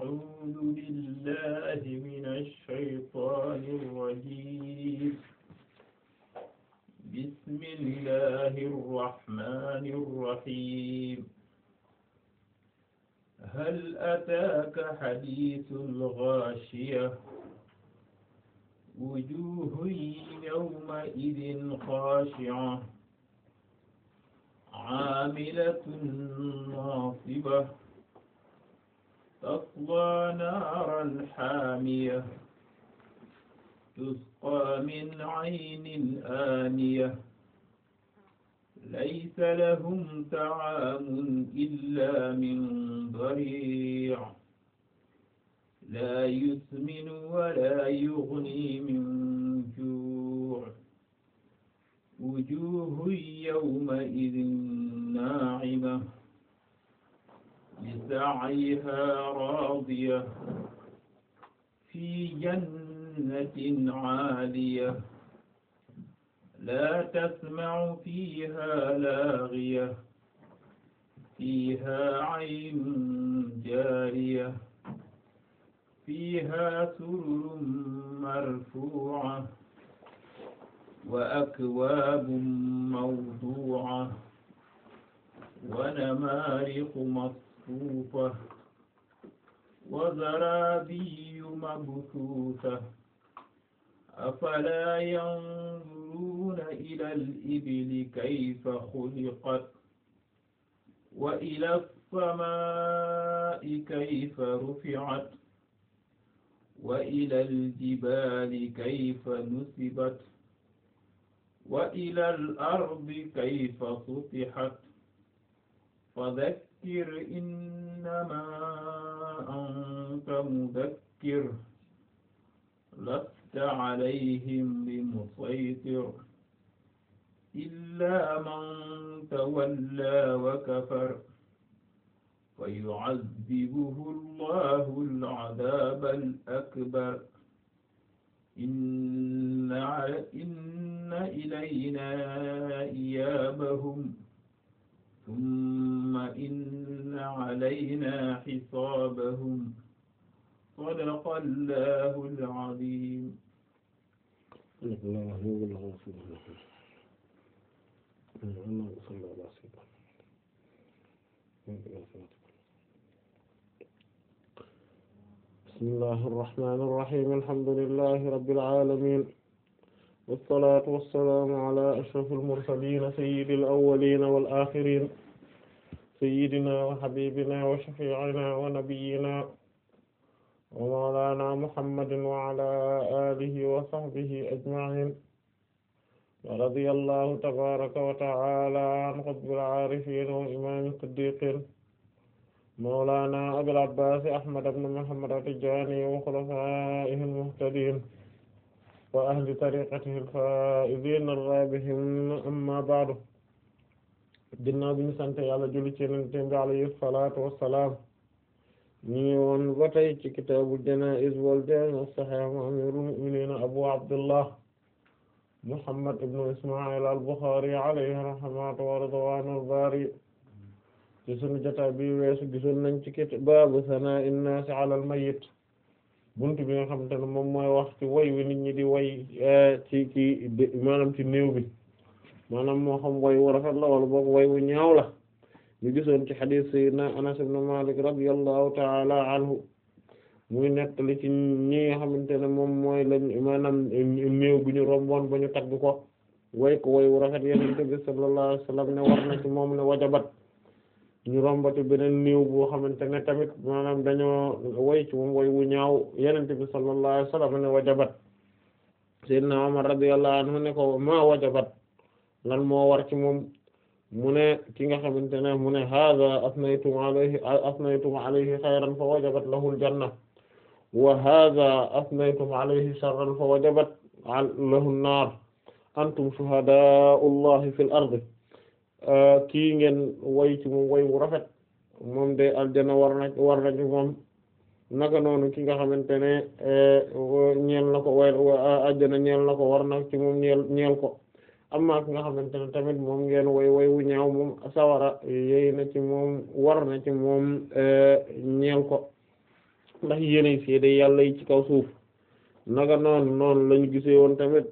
أعوذ بالله من الشيطان الرجيم بسم الله الرحمن الرحيم هل أتاك حديث الغاشية وجوه يومئذ خاشعة عاملة ناصبة تصلى نارا حامية تسقى من عين آنية ليس لهم طعام إلا من ضريع لا يسمن ولا يغني من جوع وجوه يومئذ ناعمة لسعيها راضية في جنة عالية لا تسمع فيها لاغية فيها عين جارية فيها سرر مرفوعة وأكواب موضوعة ونمارق مصفوفة وزرابي مبثوثة أفلا ينظرون إلى الإبل كيف خلقت وإلى السماء كيف رفعت وإلى الجبال كيف نصبت وإلى الأرض كيف سطحت فذكر إنما أنت مذكر لست عليهم بمسيطر إلا من تولى وكفر فيعذبه الله العذاب الأكبر إن إن إلينا إيابهم ثم إن علينا حسابهم صدق الله العظيم بسم الله الرحمن الرحيم الحمد لله رب العالمين والصلاة والسلام على أشرف المرسلين سيد الأولين والآخرين سيدنا وحبيبنا وشفيعنا ونبينا ومولانا محمد وعلى آله وصحبه أجمعين ورضي الله تبارك وتعالى عن قطب العارفين وإمام الصديقين مولانا أبي العباس أحمد بن محمد التجاني وخلفائه المهتدين وأهل طريقته الفائزين الرابحين أما بعد ginnaaw bi ñu sant Yàlla julli ci Yonent bi alayhi salaatu wassalaam ñu ngi woon ba tey ci kitaabul janaa'iz wal jaami' as-sahiih amiirul mu'miniin Abu Abdullah Muhammad ibn Isma'il al-Bukhari alayhi rahmatu wa ridwaanul baari ci sunu jotaay bi weesu gisoon nañ ci kit baabu sanaa'i n-naasi 'ala al-mayyit buntu bi nga xamante ne moom mooy wax ci way wi nit ñi di way ci ci maanaam ci néew bi maanaam moo xam way wu rafet la wala boog way wu ñaaw la ñu gisoon ci xadiis sayyidina Anas ibn Malik radiyallahu ta'ala anhu muy nettali ci ñi nga xamante ne moom mooy lañ maanaam néew bi ñu romboon ba ñu tagg ko way ko way wu rafet Yonent bi sallallahu alayhi wasallam ne war na ci moom ne wajabat ñu rombati beneen néew boo xamante ne tamit maanaam dañoo way ci moom way wu ñaaw Yonent bi sallallahu alayhi wasallam ne wajabat sayyidina Umar radiyallahu anhu ne ko ma wajabat lan moo war ci moom mu ne ki nga xamante ne mu ne hada asnaytum alayhi asnaytum alayhi xayran fa wajabat lahu aljanna wa hada asnaytum alayhi sharran fa wajabat lahu an-nar antum shuhadaa'u llahi fil ardi kii ngeen way ci moom way wu rafet moom de aljanna war na war na ci moom naka noonu ki nga xamante ne ñeel na ko way aljanna ñeel na ko war na ci moom ñeel ñeel ko amma ki nga xamante ne tamit moom ngeen way way wu ñaaw moom sawara yey na ci moom war na ci moom ñeel ko ndax yéenay seede yàlla yi ci kaw suuf naka noonu noonu lañu gisee woon tamit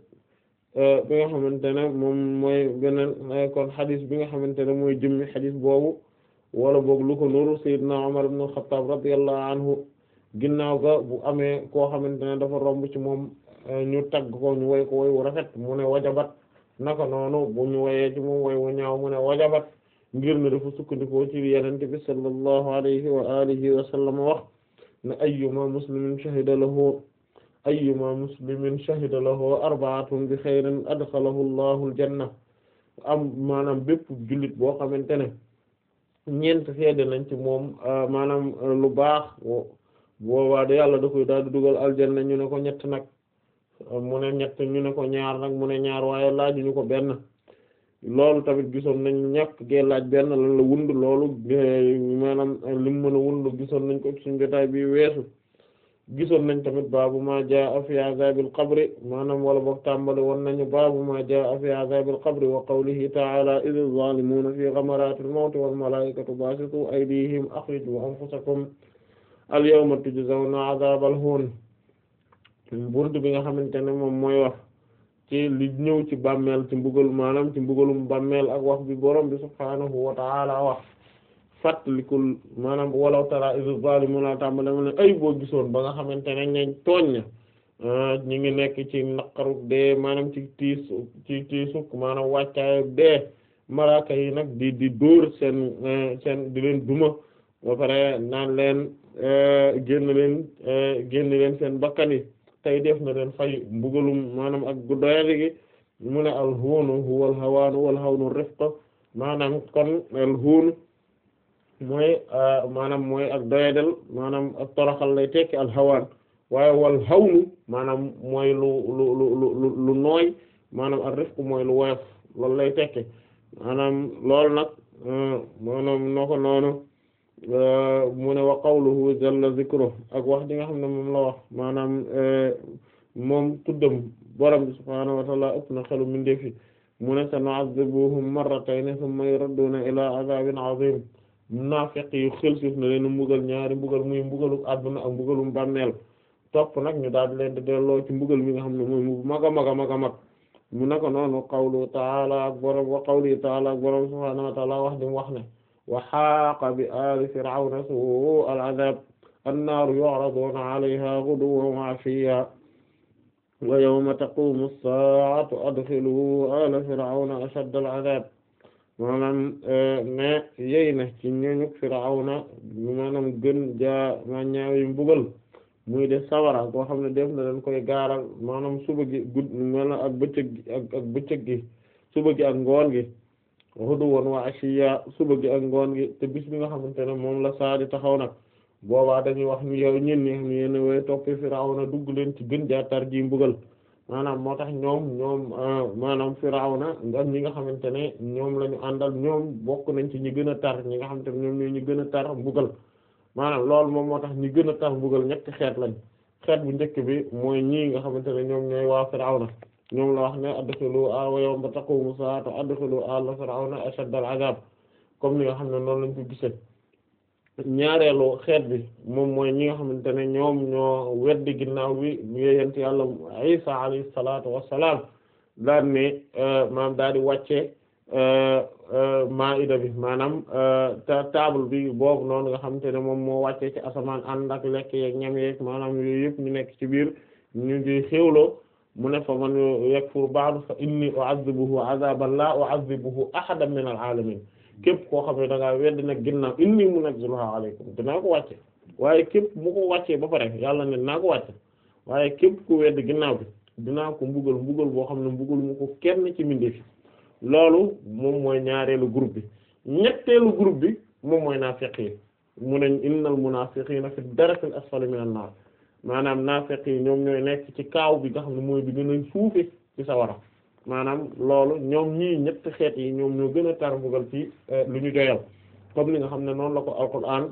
bi nga xamante ne moom mooy beneen kon xadis bi nga xamante ne mooy jëmmi xadis boobu wala boog lu ko nuru sayyidna Umar ibn al-Khattab radiyallahu anhu ginnaaw ga bu amee koo xamante ne dafa romb ci moom ñu tagg ko ñu woy ko woy wu rafet mu ne wajabat naka noonu bu ñu woyee ci moom woy wu ñaaw mu ne wajabat ngir ne dafa sukkandikoo ci yenente bi sallallahu alayhi wa alihi wa sallam wax ne ayyuma muslimin shahida lahu ayyuma muslimin shahida lahu arba'atun bi khayrin adxalahu allahu aljanna am maanaam bépp jullit boo xamante ne ñeent seede nañ ci moom maanaam lu baax boobaa de yàlla da koy daal di dugal aljanna ñu ne ko ñett nag mu ne ñett ñu ne ko ñaar nag mu ne ñaar waaye laajuñu ko benn loolu tamit gisoon nañ ñàkk gee laaj benn lan la wund loolu maanaam lim mën a wund gisoon nañ ko suñu jotaay bi weesu gisoon nañ tamit baabu ma jaa fi azabil qabri maanaam wala boog tàmbali woon nañu baabu ma jaa fi azabil qabri wa qawlihi ta'ala idh zalimuna fi ghamaratil mawti wal malaikatu basitu aydihim akhriju anfusakum al yawma tujzawna azabal hun burdu bi nga xamante ne moom mooy wax ci li ñëw ci bàmmeel ci mbugal maanaam ci mbugalum bàmmeel ak wax bi borom bi subhaanahu wa ta'ala wax fàttalikul maanaam walaw tara iz zalimuna tàmbale mu ne ay boo gisoon ba nga xamante ne ñañ tooñ na ñi ngi nekk ci naqaru dee maanaam ci tiis ci tiisuk maanaam wàccaayu dee malaaka yi nag di di dóor seen seen di leen duma ba pare naan leen génn leen génn leen seen bakkan yi tey def na leen fay mbugalum maanaam ak gu doyadi gi mu ne alhuunu huwa alhawaanu wal hawnu rifq maanaam kon alhuunu mooy maanaam mooy ak doyadel maanaam ak toroxal lay tekki alhawaan waaye wal hawnu maanaam mooy lu lu lu lu lu nooy maanaam ak rifq mooy lu woyof loolu lay tekki maanaam loolu nag maanaam noo ko noonu mu ne wa qawluhu jalla zikru ak wax di nga xam ne moom la wax maanaam moom tuddam borom bi subhaanahu wa ta'ala ëpp na xelu mindeefi mu ne sanu'azzibuhum marratayni thumma yuradduna ila azabin azim naafiq yi xel suuf na leen mbugal ñaari mbugal muy mbugalu àdduna ak mbugalum bàmmeel topp nag ñu daal di leen di delloo ci mbugal mi nga xam ne mooy mu mag a mag a mag a mag mu naka noonu qawlu ta'ala ak borom wa qawli ta'ala ak borom subhaanahu wa ta'ala wax di mu wax ne wa xaaqa bi aali fir'awna su'u al-'adhaab an-naaru yu'raduuna 'alayhaa ghuduwwan wa 'ashiyyan wa yawma taqumu as-saa'atu adkhiluu aala fir'awna ashadda al-'adhaab maanaam ne yey na ci ñooñu fir'awna maanaam gën jaa ma ñaawi mbugal muy de sawara boo xam ne def na leen koy gaaral maanaam suba gi gudd maanaam ak bëccëg gi ak ak bëccëg gi suba gi ak ngoon gi ghuduwwan wa 'ashiyya suba gi ak ngoon gi te bis bi nga xamante ne moom la saa di taxaw nag boobaa dañuy wax ni yow ñun ñi xam ne yéen way toppi Firawna dugg leen ci gën jaatar ji mbugal maanaam moo tax ñoom ñoom maanaam Firawna ak ñi nga xamante ne ñoom la ñu àndal ñoom bokk nañ ci ñi gën a tar ñi nga xamante ne ñoom ñooy ñi gën a tar mbugal maanaam loolu moom moo tax ñi gën a tar mbugal ñetti xeet lañ xeet bu njëkk bi mooy ñii nga xamante ne ñoom ñooy waa Firawna ñoom la wax ne adxilu a wa yawma taqumu saa'atu adxilu ala Firawna ashadda al-'adhab comme ni nga xam ne noonu lañ ko gisee ñaareelu xeet bi moom mooy ñi nga xamante ne ñoom ñoo weddi ginnaaw bi yeyent yàlla Isa alayhi salaatu wassalaam daal ne maanaam daal di wàcce maida bi maanaam table bi boobu noonu nga xamante ne moom moo wàcce ci asamaan ànd ak lekk yeeg ñam yeeg maanaam yooyu yëpp ñu nekk ci biir ñu ngi xéwloo mu ne fa man yakfur ba'du fa inni u'azzibuhu 'azaban la u'azzibuhu ahadan min al-'alamin képp koo xam ne da ngaa wedd nag ginnaaw inni munazziluha alaykum dinaa ko wàcce waaye képp mu ko wàccee ba pare yàlla ne dinaa ko wàcce waaye képp ku wedd ginnaaw bi dinaa ko mbugal mbugal boo xam ne mbugal mu ko kenn ci mbindeef loolu moom mooy ñaareelu groupe bi ñetteelu groupe bi moom mooy naafiq yi mu ne innal munaafiqiina fi darakil asfali minan naar maanaam naafiq yi ñoom ñooy nekk ci kaaw bi nga xam ne mooy bi gën a suufe ci sawara maanaam loolu ñoom ñii ñetti xeet yi ñoom ñoo gën a tar mbugal ci lu ñu joyal comme li nga xam ne noonu la ko alquran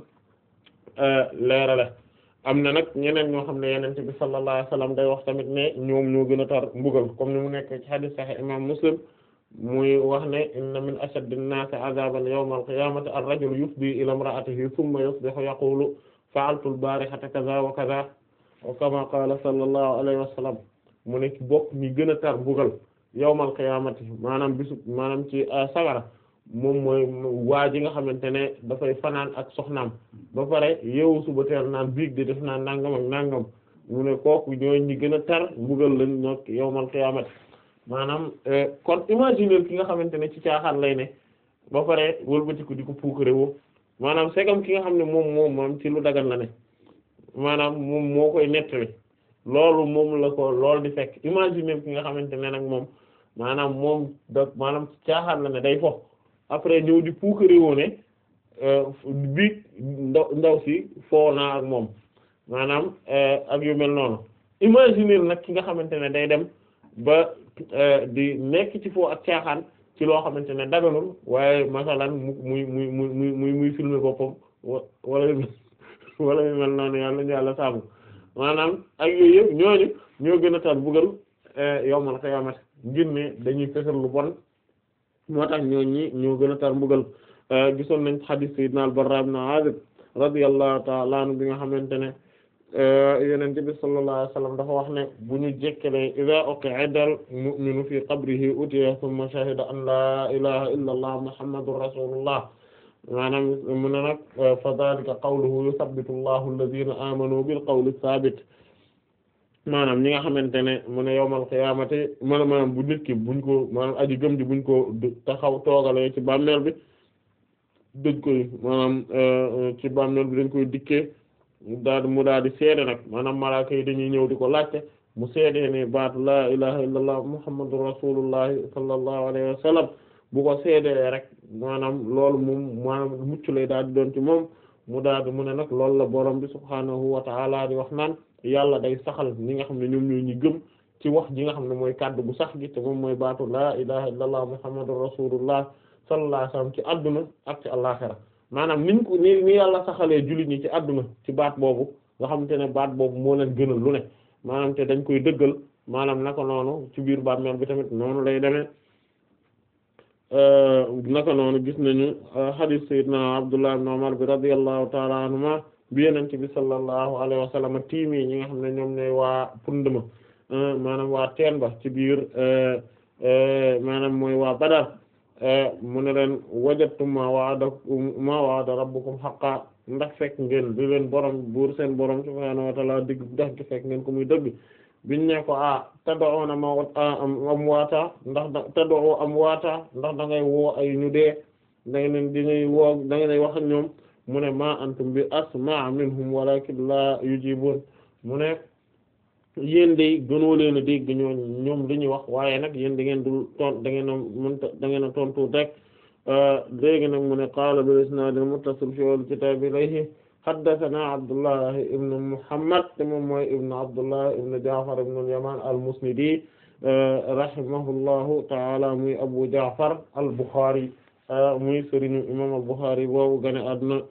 leerale am na nag ñeneen ñoo xam ne yenente bi sallallahu alayhi wasallam day wax tamit ne ñoom ñoo gën a tar mbugal comme ni mu nekk ci hadith sahih imam muslim muy wax ne inna min ashaddi an-naasi 'adhaban yawma al-qiyamati ar-rajulu yufdi ila imra'atihi thumma yusbihu yaqulu fa'altu al-barihata kaza wa kaza wa kama qala sallallahu alayhi wa sallam mu ne ci bokk ñi gën a tar mbugal yawmal qiyaamati maanaam bisu maanaam ci sawara moom mooy waa ji nga xamante ne dafay fanaan ak soxnaam ba pare yeewu suba teel naan biig di def naan nangam ak nangam mu ne kooku ñooy ñi gën a tar mbugal lañ ñoo yawmal qiyaamati maanaam kon imaginer ki nga xamante ne ci caaxaan lay ne ba pare wëlbatiku di ko puukare woo maanaam segam ki nga xam ne moom moom moom ci lu dagan la ne maanaam moom moo koy nettali loolu moom la ko loolu di fekk imaginer ki nga xamante ne nag moom maanaam moom da maanaam caaxaan la ne day fo après ñëw di puukare woo ne bi ndaw ndaw si foo naa ak moom maanaam ak yu mel noonu imaginer nag ki nga xamante ne day dem ba di nekk ci foo ak caaxaan ci loo xamante ne daganul waaye masalan mu muy muy muy muy muy muy filmer boppam wala wala yu mel noonu yàlla ñu yàlla saabu maanaam ak yooyu yëpp ñooñu ñoo gën a tar buggal yowmal qiyaamati ngir ne dañuy fesal lu bon moo tax ñooñi ñoo gën a tar mbugal gisoon nañ hadith sayyidina al-Barra ibn Azib radiyallahu ta'ala anhu bi nga xamante ne Yonent bi sallallahu alayhi wasallam dafa wax ne bu ñu jekkalee idha uq'ida al-mu'minu fi qabrihi utiya thumma shahida an la ilaha illa allah muhammadur rasulullah maanaam mu ne nag fa dhalika qawluhu yuthabbitu allahu alladhina amanu bil qawli thabit maanaam ñi nga xamante ne mu ne yawmal qiyaamati maanaam maanaam bu nit ki buñ ko maanaam aji gëm ji buñ ko taxaw toogalee ci bàmmeel bi dañ koy maanaam ci bàmmeel bi dañ koy dikkee daal mu daal di seede nag maanaam malaaka yi dañuy ñëw di ko laajte mu seede ne baatu laa ilaha illallah muhammadu rasulullahi sallallahu alayhi wa sallam bu ko seedee rek maanaam loolu moom maanaam mucc lay daal di doon ci moom mu daal di mu ne nag loolu la borom bi subhaanahu wa ta'ala di wax naan yàlla day saxal ñi nga xam ne ñoom ñooy ñi gëm ci wax ji nga xam ne mooy kàddu bu sax gi te moom mooy baatu laa ilaha illallah muhammadu rasulullah sallallahu alayhi wa sallam ci adduna ak ci àllaxira maanaam niñ ko ni ni yàlla saxalee jullit ñi ci adduna ci baat boobu nga xamante ne baat boobu moo leen gënal lu ne maanaam te dañ koy dëggal maanaam naka noonu ci biir bàmmeel bi tamit noonu lay demee naka noonu gis nañu hadith sayyidina Abdullah ibn Umar bi radiyallahu ta'ala anhuma bi yenente bi sallallahu alayhi wa sallam tiimi ñi nga xam ne ñoom ñooy waa pundma maanaam waa teen ba ci biir maanaam mooy waa Badar mu ne leen wajadtum ma wa'ada ma wa'ada rabbukum haqqan ndax fekk ngeen di leen borom buur seen borom subhaanahu wa ta'ala digg ndax gi fekk ngeen ko muy dëgg biñ ne ko ah tad'una ma am waata ndax da tad'u am waata ndax da ngay woo ay ñu dee da ngeen di ngay woo da ngay wax ak ñoom mu ne ma antum bi asma' minhum walakin la yujibun mu ne yéen de gënoo leen a dégg ñoo ñoom li ñuy wax waaye nag yéen da ngeen dul ton da ngeen a mënta da ngeen a tontu rek léegi nag mu ne qaala bil isnaad al muttasil fi al kitaab ilayhi haddathana Abdullah ibn Muhammad te moom mooy ibn Abdullah ibn Ja'far ibn al-Yaman al-Musnidi rahimahullahu ta'ala muy Abu Ja'far al-Bukhari muy sëriñu imam al-Bukhari boobu gane àdduna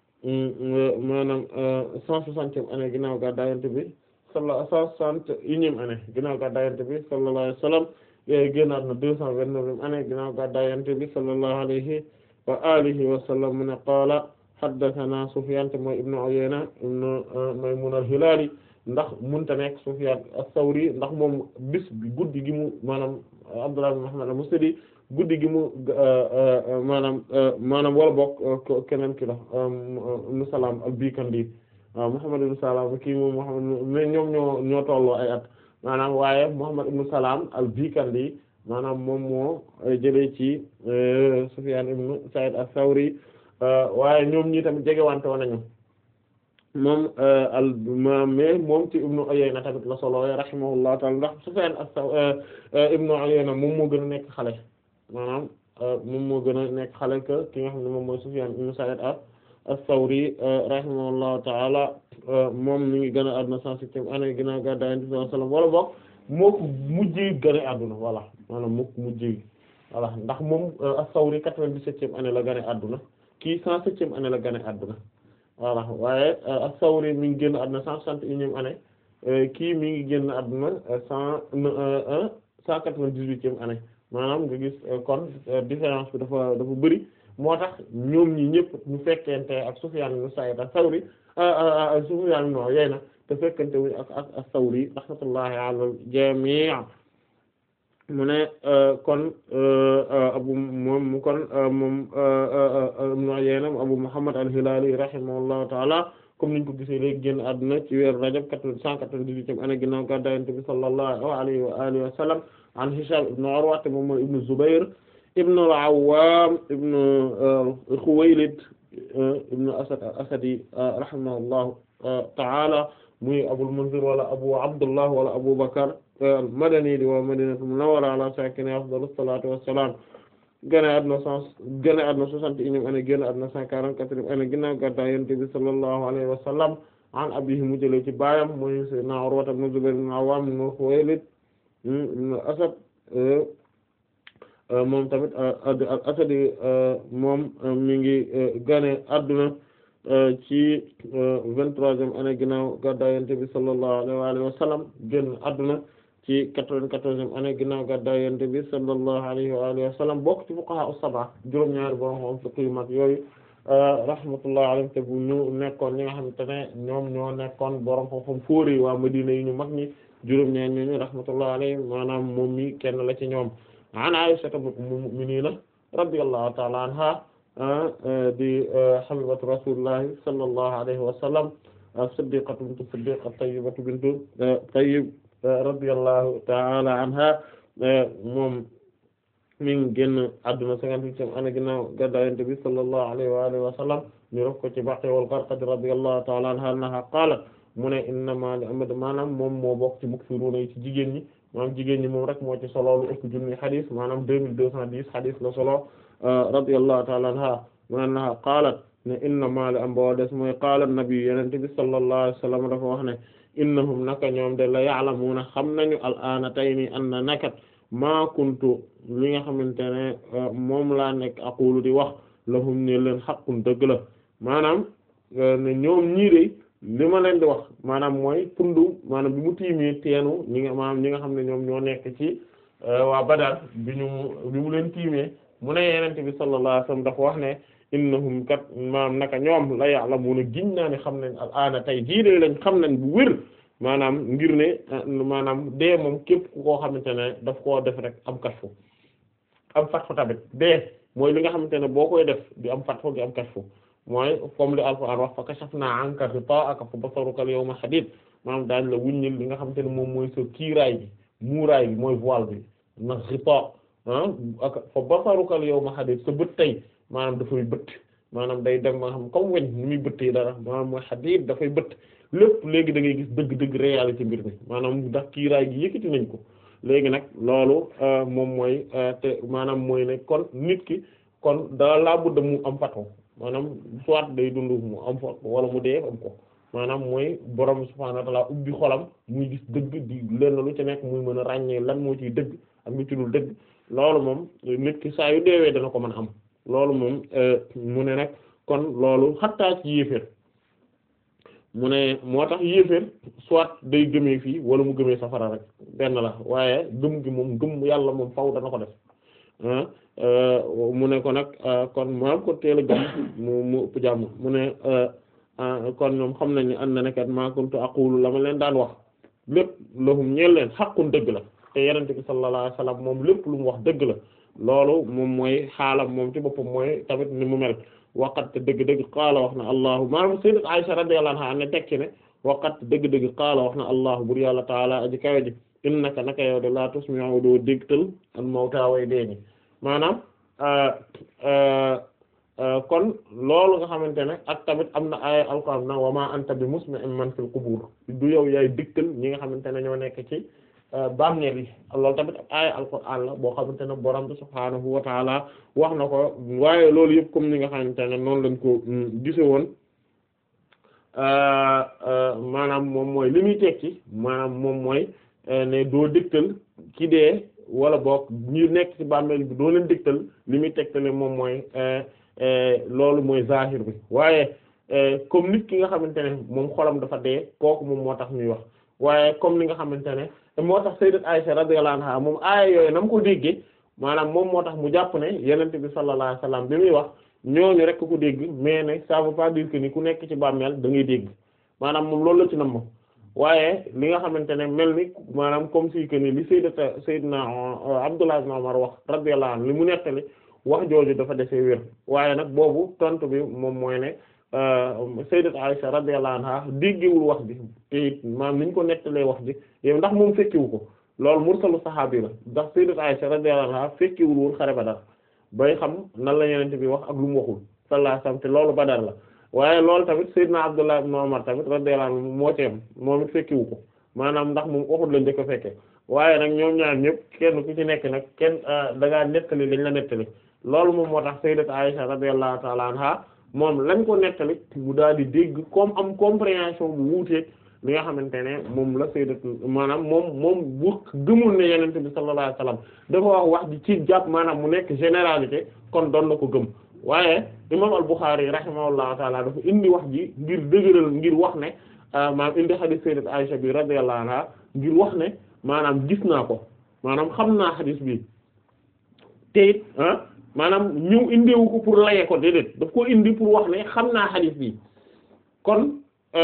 maanaam cent soixantième année ginnaaw gàddaay Yonent bi sallallahu cent soixante unième année ginnaaw gàddaay Yonent bi sallallahu alayhi wa sallam génn àdduna deux cent vingt-neuvième année ginnaaw gàddaay Yonent bi sallallahu alayhi wa alihi wa sallam mu ne qaala haddathana Sufyan mooy ibnu Uyayna ibnu Maymun al-Hilali ndax munta nekk Sufyan as-Sawri ndax moom bis bi guddi gi mu maanaam Abdullah ibn Muhammad al-Musnadi guddi gi mu maanaam maanaam wala bokk keneen ki la ibnu Salam al-Bikandi waaw Muhammad ibn Salam kii moom Muhammad mais ñoom ñoo ñoo tolloo ay at maanaam waaye Muhammad ibn Salam al-Bikandi maanaam moom moo jëlee ci Sufyan ibn Sa'id as-Sawri waaye ñoom ñi tamit jegewante woon nañu moom al mais moom ci Ibnu Uyayna tamit la solo rahimahullahu ta'ala ndax Sufyan as-Sawri Ibnu Uyayna moom moo gën a nekk xale maanaam moom moo gën a nekk xale que ki nga xam ne moom mooy Sufyan ibn Sa'id as-Sawri rahimahullahu ta'ala moom mi ngi gën a àdduna cent septième année ginnaaw gàddaay Yonent bi sallallahu alayhi wasallam wala boog moo ko mujjee gën a àdduna voilà maanaam moo ko mujjee voilà ndax moom as-Sawri quatre-vingt-dix-septième année la gën a àdduna kii cent septième année la gën a àdduna voilà waaye as-Sawri mi ngi génn àdduna cent soixante et unième année kii mi ngi génn àdduna cent cent quatre-vingt-dix-huitième année maanaam nga gis kon différence bi dafa dafa bëri moo tax ñoom ñi ñëpp ñu fekkente ak Sufyaan ibn Sa'iid as-Sawri Sufyaan ibn Uyayna te fekkente wuñ ak ak as-Sawri rahmatullahi ala al-jamii' mu ne kon abu moom kon moom ibn Uyayna Abu Muhammad al-Hilaali rahimahullahu ta'ala comme niñ ko gisee léegi génn àdduna ci weeru Rajab cent quatre-vingt-dix-huitième année ginnaaw gàddaay Yonent bi sallallahu alayhi wa alihi wa sallam an Hisham ibn Urwa moom mooy ibn Zubayr ibn al-Awwam ibn Khuwaylid ibn Asad al-Asadi rahimahullahu ta'ala muy Abul Munzir wala Abu Abdullah wala Abu Bakr al-Madani di waa Madinatul Munawwara ala sakiniha afdalus salatu wassalam génn àdduna cent génn àdduna soixante et unième année génn àdduna cent quarante-quatrième année ginnaaw gàddaay Yonent bi sallallahu alayhi wa sallam an abihi mu jëlee ci baayam mooy sayyidina Urwa ibn Zubayr ibn al-Awwam ibn Khuwaylid ibn Asad moom tamit al-Asadi moom mi ngi gane adduna ci vingt-troisième année ginnaaw gàddaay Yonent bi sallallahu alayhi wa sallam génn adduna ci quatre-vingt-quatorzième année ginnaaw gàddaay Yonent bi sallallahu alayhi wa alihi wa sallam bokk ci fuqaha as-sab'a juróom-ñaari borom xam fiqh yu mag yooyu rahmatullahi alayhim te bu ñu nekkoon ñi nga xamante ne ñoom ñoo nekkoon borom xam-xam fóori waa Madina yi ñu mag ñi juróom-ñaari ñooñu rahmatullahi alayhim maanaam moom mi kenn la ci ñoom an Aisha ummul mu'minina radiyallahu ta'ala anha di habibatu rasulillahi sallallahu alayhi wa sallam siddiqatu bintu siddiq tayyibatu bintu tayyib radiyallahu ta'ala anha moom mi ngi génn adduna cinquante-huitième année ginnaaw gàddaay Yonent bi sallallahu alayhi wa alihi wa sallam ñu ref ko ci Baqi wal Gharqad radiyallahu ta'ala anha annaha qaalat mu ne innama li amad maanaam moom moo bokk ci muksiruna yi ci jigéen ñi maanaam jigéen ñi moom rek moo ci solo lu ëpp junni xadis maanaam deux mille deux cent dix xadis la solo radiyallahu ta'ala anha mu ne annaha qaalat ne innama li am boo des mooy qaala nabi Yonent bi sallallahu alayhi wa sallam dafa wax ne innahum naka ñoom de la ya'lamuna xam nañu al'aana tey nii anna nakat maa kuntu li nga xamante ne moom laa nekk aqulu di wax lahum ne leen xaqun dëgg la maanaam ne ñoom ñii de li ma leen di wax maanaam mooy pundu maanaam bi mu tiimee teenu ñi nga maanaam ñi nga xam ne ñoom ñoo nekk ci waa Badar bi ñu bi mu leen tiimee mu ne yenente bi sallallahu alayhi wasallam dafa wax ne innahum kat maanaam naka ñoom la ya'lamuna giñ naa ne xam nañ al'aana tey jii de lañ xam nañ bu wér maanaam ngir ne maanaam dee moom képp ku koo xamante ne daf koo def rek am kashfu am fatfu tamit dee mooy li nga xamante ne boo koy def di am fatfu di am kashfu mooy comme li alquran wax fa kashafna anka ghita'aka fa basaruka al-yawma hadid maanaam daañ la wuññil li nga xamante ne moom mooy sa kiiraay bi muuraay bi mooy voile bi ndax ghita ak fa basaruka al-yawma hadid sa bët tey maanaam dafay bëtt maanaam day dem ma xam comme weñ ni muy bëttee dara maanaam mooy hadid dafay bëtt lépp léegi da ngay gis dëgg-dëgg réalité mbir mi maanaam ndax kiiraay gi yëkkati nañ ko léegi nag loolu moom mooy te maanaam mooy ne kon nit ki kon daa laa budda mu am fatoo maanaam soit day dund mu am fa wala mu dee am ko maanaam mooy borom subhaanahu wa ta'aala ubbi xolam muy gis dëgg di lenn lu ci nekk muy mën a ràññee lan moo ciy dëgg ak lu ci dul dëgg loolu moom nit ki saa yu deewee dana ko mën a am loolu moom mu ne nag kon loolu xattaa ci yéeféer mu ne moo tax yéeféer soit day gëmee fii wala mu gëmee safara rek benn la waaye gëm gi moom gëm yàlla moom faw dana ko def mu ne ko nag kon maam ko teel a gëm mu mu ëpp jàmm mu ne kon ñoom xam nañ ne an na nekat ma kuntu aqulu la ma leen daan wax lépp lahum ñeel leen xaqun dëgg la te yenente bi sallallahu alayhi wasallam moom lépp lu mu wax dëgg la loolu moom mooy xaalam moom ci boppam mooy tamit ni mu mel waqat dëgg-dëgg qaala wax na allahu maanaam sayyidat Aisha radiyallahu anha ne tekki ne waqat dëgg-dëgg qaala wax na allahu bur yàlla taala aji kawe ji innaka naka yow de la tusmi'u doo dégtal al mawta way deeni maanaam kon loolu nga xamante ne ak tamit am na ay alquran na wa ma anta bi musmi'in man fil qubur du yow yaay dégtal ñi nga xamante ne ñoo nekk ci bàmmeel yi loolu tamit ay alquran la boo xamante ne borom bi subhaanahu wa taala wax na ko waaye loolu yëpp comme ni nga xamante ne noonu lañ ko gise woon maanaam moom mooy li muy tekki maanaam moom mooy ne doo dégtal ki dee wala boog ñu nekk ci bàmmeel bi doo leen dégtal li muy tegtale moom mooy loolu mooy zahir bi waaye comme nit ki nga xamante ne moom xolam dafa dee kooku moom moo tax ñuy wax waaye comme ni nga xamante ne moo tax sayyidat Aisha radiyallahu anha moom aaya yooyu na mu ko déggee maanaam moom moo tax mu jàpp ne yenente bi sallallahu alayhi wasallam bi muy wax ñooñu rek ko dégg mais ne ça veut pas dire que ni ku nekk ci bàmmeel da ngay dégg maanaam moom loolu la ci nam waaye li nga xamante ne mel ni maanaam comme si que ni li sayyidata sayyidina Abdullah ibn Umar wax radiyallahu anhu li mu nettali wax jooju dafa desee wér waaye nag boobu tontu bi moom mooy ne sayyidat Aisha radiyallahu anha déggewul wax ji te it maanaam ni ñu ko nettalee wax ji yow ndax moom fekkiwu ko loolu mursalu saxaabi la ndax sayyidat Aisha radiyallahu anha fekkiwul woon xare Badar bay xam nan la yenente bi wax ak lu mu waxul sallallahu alayhi wasallam te loolu Badar la waaye loolu tamit sayyidna Abdullah ibn Umar tamit radiyallahu anhu moo ci am moom it fekkiwu ko maanaam ndax moom waxul la njëkk a fekke waaye nag ñoom ñaar ñëpp kenn ku ci nekk nag kenn da ngaa nettali lañ la nettali loolu moom moo tax sayyidat Aisha radiyallahu ta'ala anha moom lañ ko nettali mu daal di dégg comme am compréhension bu wuuteeg li nga xamante ne moom la sayyidat maanaam moom moom bu gëmul ne yenente bi sallallahu alayhi wasallam dafa wax wax ji ci jàpp maanaam mu nekk généralité kon doon na ko gëm waaye imam al-Bukhari rahimahullahu taala dafa indi wax ji ngir dëgëral ngir wax ne maanaam indi hadith sayyidat Aisha bi radiyallahu anha ngir wax ne maanaam gis naa ko maanaam xam naa hadith bi te it ah maanaam ñëw indiwu ko pour laye ko déedéet daf ko indi pour wax ne xam naa hadith bi kon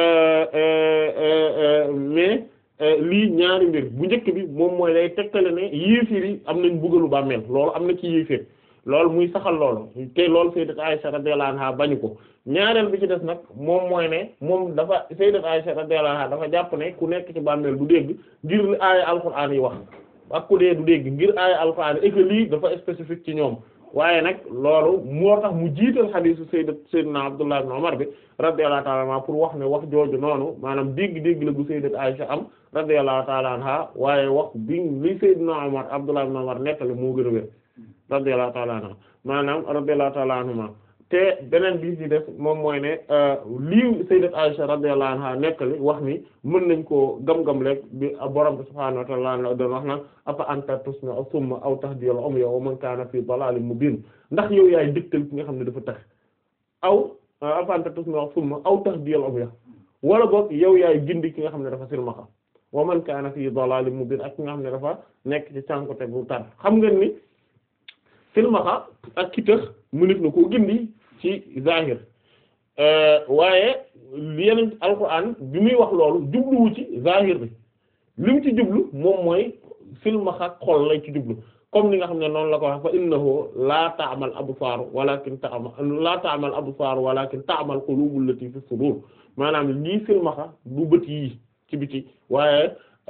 mais lii ñaari mbir bu njëkk bi moom mooy day tegtale ne yéefir yi am nañ buggalu bàmmeel loolu am na ci yéefir loolu muy saxal loolu te loolu sayyidat Aisha radiyallahu anha bañu ko ñaareel bi ci des nag moom mooy ne moom dafa sayyidat Aisha radiyallahu anha dafa jàpp ne ku nekk ci bàmmeel du dégg ngir li aaya alquran yi wax ak ku dee du dégg ngir aaya alquran et que lii dafa spécifique ci ñoom waaye nag loolu moo tax mu jiital xadiisu sayyidat sayyidina Abdullah ibn Umar bi radiyallahu ta'ala anha pour wax ne wax jooju noonu maanaam dégg-dégg la bu sayyidat Aisha am radiyallahu ta'ala anha waaye wax bi li sayyidina Umar Abdullah ibn Umar nettali moo gën a wér radiyallahu ta'ala anha maanaam radiyallahu ta'ala anhuma te beneen bi ci def moom mooy ne lii sayyidat Aisha radiyallahu anha nettali wax ni mën nañ koo gam-gam rek bi borom bi subhaanahu wa ta'ala doon wax naan afa anta tusmi'u summa aw tahdiyal umya wa man kaana fi dalalin mubin ndax yow yaay dëgtal ki nga xam ne dafa tax aw afa anta tusmi'u summa aw tahdiyal umya wala boog yow yaay gindi ki nga xam ne dafa silmaxa wa man kaana fi dalalin mubin ak ki nga xam ne dafa nekk ci cànkote bu tar xam ngeen ni silmaxa ak ki tax mënif na koo gindi ci zahir waaye yeneen alquran bi muy wax loolu jubluwu ci zahir bi li mu ci jublu moom mooy silmaxa xol lay ci jublu comme ni nga xam ne noonu la ko wax fa innahu la ta'mal absar walakin ta'mal la ta'mal absar walakin ta'mal qulubul lati fi sudur maanaam lii silmaxa du bët yi ci biti waaye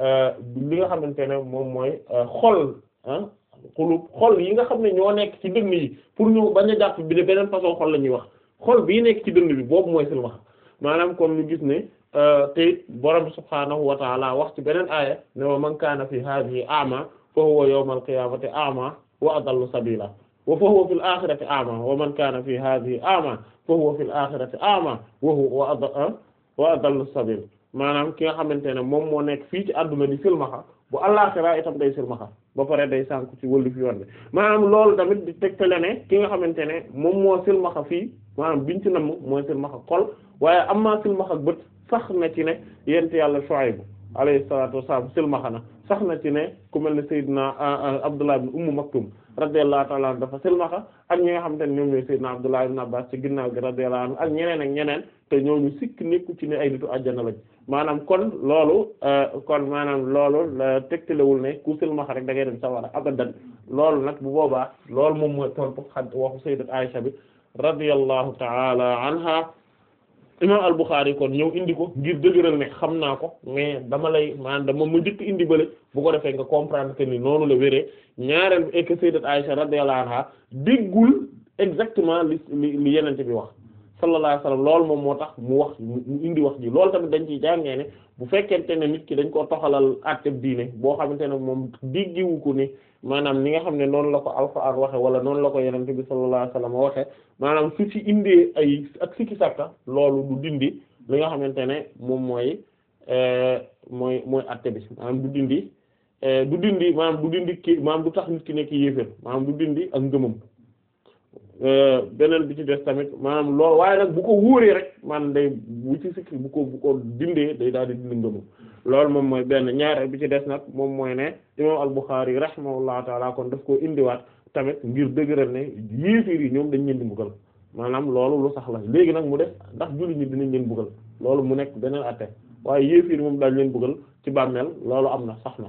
li nga xamante ne moom mooy xol ah xulub xol yi nga xam ne ñoo nekk ci dënn yi pour ñu bañ a jàpp bi ne beneen façon xol la ñuy wax xol bii nekk ci dënn bi boobu mooy silmaxa maanaam comme ñu gis ne te borom subhaanahu wa ta'ala wax ci beneen aaya ne wa man kaana fi hadhihi a'ma fa huwa yawmal qiyamati a'ma wa adallu sabila wa fa huwa fil akhirati a'ma wa man kaana fi hadhihi a'ma fa huwa fil akhirati a'ma wa huwa wa adallu sabila maanaam ki nga xamante ne moom moo nekk fii ci àdduna di silmaxa bu àllaxira itam day silmaxa ba pare day sànku ci wëllu fi yoon bi maanaam loolu tamit di tegtale ne ki nga xamante ne moom moo silmaxa fii maanaam biñ ci namm mooy silmaxa xol waaye am maa silmaxa bët sax na ci ne yent yàlla Shuayb alayhi salaatu wassalaam silmaxa na sax na ci ne ku mel ne Seydina Abdullah ibn Umm Maktum radiyallahu ta'ala anhu dafa silmaxa ak ñi nga xamante ne ñoom ñooy Seydina Abdullah ibn Abbas ci ginnaaw gi radiyallahu anhu ak ñeneen ak ñeneen te ñooñu sikk nekku ci ne ay nitu àjjana lañ maanaam kon loolu kon maanaam loolu tegtalewul ne ku silmaxa rek da ngay dem sawara abadan loolu nag bu boobaa loolu moom mooy tontu xad waxu sayyidat Aisha bi radiyallahu ta'ala anha imam al-Bukhari kon ñëw indi ko ngir dëgëral ne xam naa ko mais dama lay maanaam dama ma njëkk indi bële bu ko defee nga comprendre que ni noonu la wéree ñaareel bi et que sayyidat Aisha radiyallahu anha déggul exactement li li li yenente bi wax sallallahu alayhi wasallam loolu moom moo tax mu wax mu indi wax ji loolu tamit dañ ciy jàngee ne bu fekkente ne nit ki dañ koo toxalal àtteb diine boo xamante ne moom diggiwu ko ni maanaam ni nga xam ne noonu la ko alxuraan waxe wala noonu la ko yenente bi sallallahu alayhi wasallam waxe maanaam su ci indee ay ak sikki sàkka loolu du dindi li nga xamante ne moom mooy mooy mooy àtte bi maanaam du dindi du dindi maanaam du dindi ki maanaam du tax nit ki nekk yéefér maanaam du dindi ak ngëmam beneen bi ci des tamit maanaam loolu waaye nag bu ko wóoree rek maanaam day bu ci sikki bu ko bu ko dindee day daal di dindi ngëmam loolu moom mooy benn ñaareel bi ci des nag moom mooy ne imam al-Bukhari rahimahullahu taala kon daf koo indiwaat tamit ngir dëgëral ne yéeféer yi ñoom dañ leen di mbugal maanaam loolu lu sax la léegi nag mu def ndax jullit ñi dinañ leen buggal loolu mu nekk beneen atte waaye yéefiir moom daal leen buggal ci bàmmeel loolu am na sax na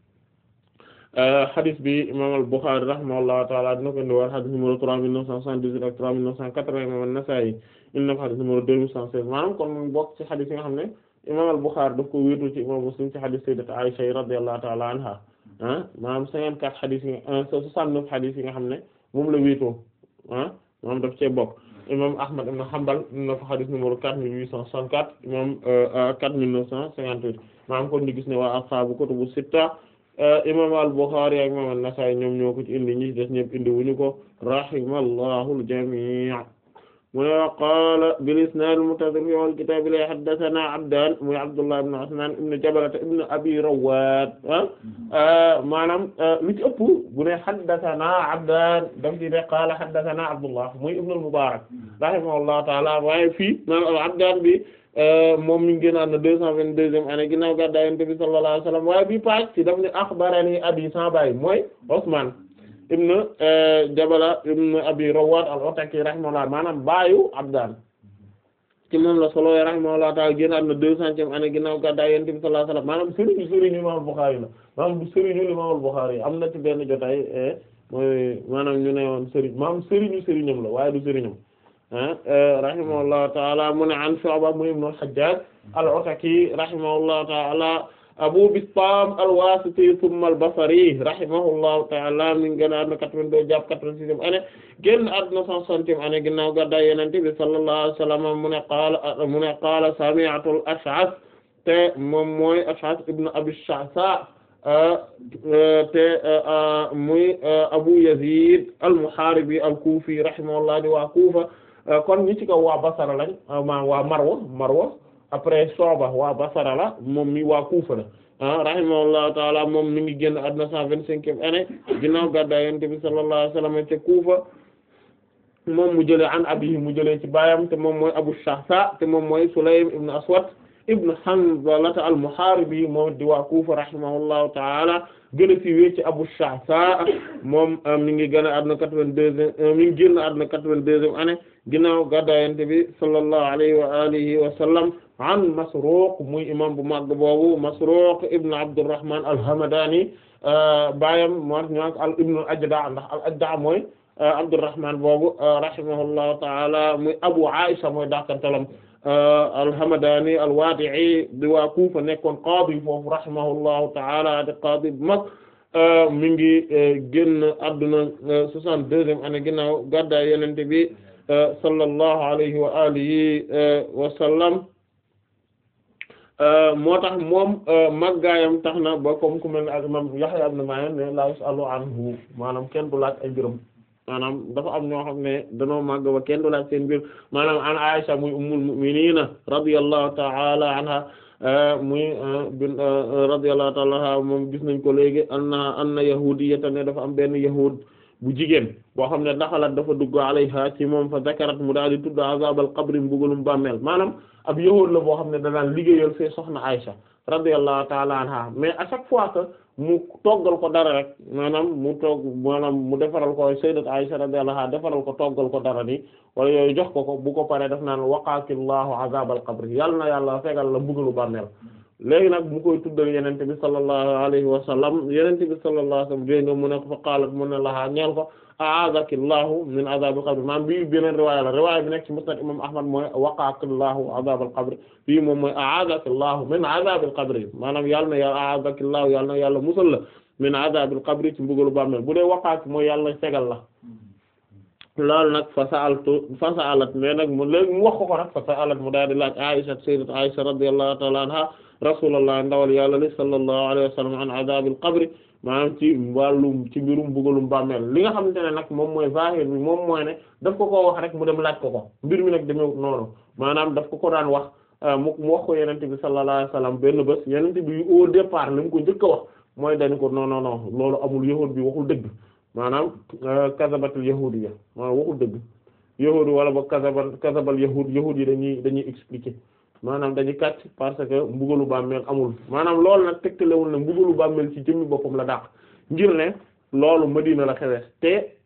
xadis bi imam al-Bukhari rahimahullahu taala dina ko indi war xadis numéro trois mille neuf cent soixante-dix-huit ak trois mille neuf cent quatre-vingts imam an-Nasa'i indi na ko xadis numéro deux mille cent seize maanaam kon mu bokk ci xadis yi nga xam ne imam al-Bukhari daf ko wéetu ci imam Muslim ci xadis sayyidat Aisha radiyallahu taala anha ah maanaam cinquante-quatre xadis yi soixante-neuf xadis yi nga xam ne moom la wéetoo ah moom daf cee bokk imam Ahmad ibn Hanbal indi na ko xadis numéro quatre mille huit cent soixante-quatre imam quatre mille neuf cent cinquante-huit maanaam kon ñu gis ne waa ashaabu kutubu sitta imam al-Bukhari ak imam an-Nasa'i ñoom ñoo ko ci indi ñi des ñëpp indi wuñu ko rahimallahu al-jami' mu ne qaala bil isnad al-muttasil fi awwal kitab la haddathana Abdan muy Abdullah ibn Usman ibn Jabalata ibn Abi Rawwad maanaam li ci ëpp bu ne haddathana Abdan daf di ne qaala haddathana Abdullah muy ibn al-Mubarak rahimahullahu ta'ala waaye fii maanaam Abdan bi moom mi ngi génnaat na deux cent vingt-deuxième année ginnaaw gàddaay Yonent bi sallallahu alayhi wa sallam waaye bi page ci daf ne akhbarani abi sa baay mooy Usman ibn Jabala ibn Abi Rawad al-Ataki rahimahullah maanaam baayu Abdan ci moom la solo rahimahullah ta'ala génnaat na deux centième année ginnaaw gàddaay Yonent bi sallallahu alayhi wa sallam maanaam sëriñu sëriñu Imam Bukhari la maanaam du sëriñu Imam Bukhari am na ci benn jotaay mooy maanaam ñu ne woon sëriñ maanaam sëriñu sëriñam la waaye du sëriñam rahimahullahu ta'ala mu ne an Shu'ba mu ibn al-Hajjaj al-Ataki rahimahullahu ta'ala Abu Bistam al-Wasiti thumma al-Basri rahimahullahu ta'ala mi ngi génn àdduna 82 jàpp 86e année génn àdduna 160e année ginnaaw gàddaay Yonent bi sallallahu alayhi wa sallam mu ne qaala mu ne qaala sami'tu al-Ash'ath te moom mooy Ash'ath ibn Abi Sha'tha te muy Abu Yazid al-Muharibi al-Kufi rahimahullah di waa Kufa kon ñi ci kaw waa Basra lañ ma waa Marwa Marwa après Shu'ba waa Basra la moom mi waa Kufa la ah rahimahullahu taala moom mi ngi génn àdduna cent vingt-cinquième année ginnaaw gàddaay Yonent bi sallallahu alayhi wa sallam ca Kufa moom mu jëlee an abihi mu jëlee ci baayam te moom mooy Abu Shahsa te moom mooy Sulaym ibn Aswad ibn Hanzalata al-Muharibi moom di waa Kufa rahimahullahu taala gën a siiwee ci Abu Shahsa moom mi ngi gën a àdduna quatre-vingt-deuxième mi ngi génn àdduna quatre-vingt-deuxième année ginnaaw gàddaay Yonent bi sallallahu alayhi wa alihi wa sallam an Masruq muy imam bu mag boobu Masruq ibn Abdurrahman al-Hamadani baayam moo ñoo al ibn al-Ajda ndax al-Ajda mooy Abdurrahman boobu rahimahullahu ta'ala muy Abu Aisha mooy dakantalam al-Hamadani al-Wadi'i di waa Kufa nekkoon qaadi foofu rahimahullahu ta'ala di qaadi bu mag mi ngi génn adduna soixante-deuxième année ginnaaw gàddaay Yonent bi sallallahu alayhi wa alihi wa sallam moo tax moom màggaayam tax na ba comme ku mel ne ak imam Yahya ibn Ma'in ne la yusalu anhu maanaam kenn du laaj ay mbiram maanaam dafa am ñoo xam ne danoo màgg ba kenn du laaj seen mbir maanaam an Aisha muy ummul mu'minina radiyallahu ta'ala anha muy bin radiyallahu ta'ala anha moom gis nañ ko léegi anna anna yahudiyatan ne dafa am benn yahud bu jigéen boo xam ne daxalat dafa dugg alayha ci moom fa zakarat mu daal di tudd azabal qabri mbugalum bàmmeel maanaam ab yahuud la boo xam ne danaan liggéeyal fee soxna Aisha radiyallahu ta'ala anha mais à chaque fois que mu toggal ko dara rek maanaam mu togg maanaam mu defaral ko sayyidat Aisha radiyallahu anha defaral ko toggal ko dara ni wala yooyu jox ko ko bu ko paree def naan waqaakillahu azabal qabri yàlla na yàlla fegal la mbugalu bàmmeel léegi nag mu koy tuddal yenente bi sallallahu alayhi wa sallam yenente bi sallallahu alayhi wa sallam dégg nga mu ne ko fa qaalat mu ne lahaa ñeel ko a'aadakillahu min azabil qabr maanaam bii beneen riwaaya la riwaaya bi nekk ci musnad imam ahmad mooy waqaakillahu azabal qabr bii moom mooy a'aadakillahu min azabil qabr maanaam yàlla na yàlla a'aadakillahu yàlla na yàlla musal la min azabil qabr ci mbugalu bàmmeel bu dee waqaak mooy yàlla na fegal la loolu nag fa sa'altu fa sa'alat mais nag mu léegi mu wax ko ko nag fa sa'alat mu daal di laaj Aisha sayyidat Aisha radiyallahu ta'ala anha rasulullah ndawal yàlla li sallallahu alayhi wa sallam an azabil qabri maanaam ci wàllum ci mbirum bugalum bàmmeel li nga xamante ne nag moom mooy zahir bi moom mooy ne daf ko koo wax rek mu dem laaj ko ko mbir mi nag demewut noonu maanaam daf ko ko daan wax mu mu wax ko yenente bi sallallahu alayhi wa sallam benn bés yenente bi au départ li mu ko njëkk a wax mooy dañu ko non non non loolu amul yahud bi waxul dëgg maanaam kazabatul yahudiyya maanaam waxul dëgg yahud wala ba kazabal kazabal yahud yahud yi dañuy dañuy expliquer maanaam dañuy kàcc parce que mbugalu bàmmeel amul maanaam loolu nag tegtalewul ne mbugalu bàmmeel ci jëmmi boppam la dàq ngir ne loolu Madina la xewee te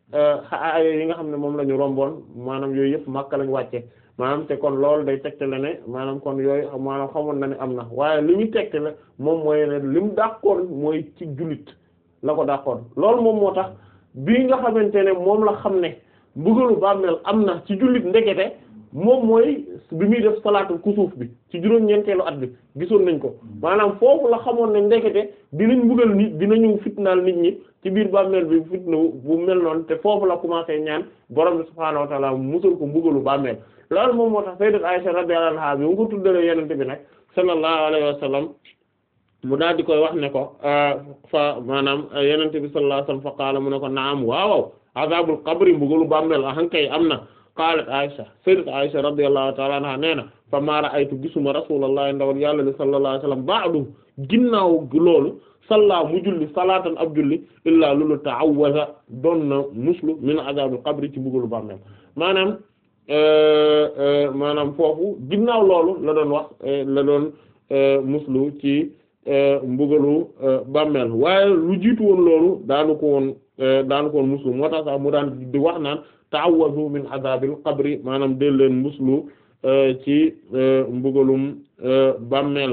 aaya yi nga xam ne moom la ñu romboon maanaam yooyu yëpp Makka lañ wàcce maanaam te kon loolu day tegtale ne maanaam kon yooyu maanaam xamoon na ne am na waaye li muy tegtale moom mooy ne li mu dàqoon mooy ci jullit la ko dàqoon loolu moom moo tax bii nga xamante ne moom la xam ne mbugalu bàmmeel am na ci jullit ndekete moom mooy bi muy def salaatul kusuuf bi ci juróom-ñeenteelu at bi gisoon nañ ko maanaam foofu la xamoon ne ndekete dinañ mbugal nit dinañu fitnaal nit ñi ci biir bàmmeel bi fitna bu mel noonu te foofu la commencé ñaan borom bi subhaanahu wa ta'ala musal ko mbugalu bàmmeel loolu moom moo tax sayyidat Aisha radiyallahu anha bi mu ko tuddalee yenente bi nag sallallahu alayhi wa sallam mu daal di koy wax ne ko fa maanaam yenente bi sallallahu alayhi wa sallam fa qaala mu ne ko naam waawaw azabul qabri mbugalu bàmmeel ahankay am na qalat Aisha sayyidat Aisha radiyallahu ta'ala anha nee na fa ma ra'aytu gisuma rasulullah ndawal yàlla li sallallahu alayhi wa sallam ba'du ginnaaw loolu salla mu julli salaatan ab julli illaa lulu ta'awwaza doon na muslu min azabil qabri ci mbugalu bàmmeel maanaam maanaam foofu ginnaaw loolu la doon wax la doon muslu ci mbugalu bàmmeel waaye lu jiitu woon loolu daanu ko woon daanu ko woon muslu moo tax sax mu daan di wax naan ta'awwazu min azabil qabri maanaam del leen muslu ci mbugalum bàmmeel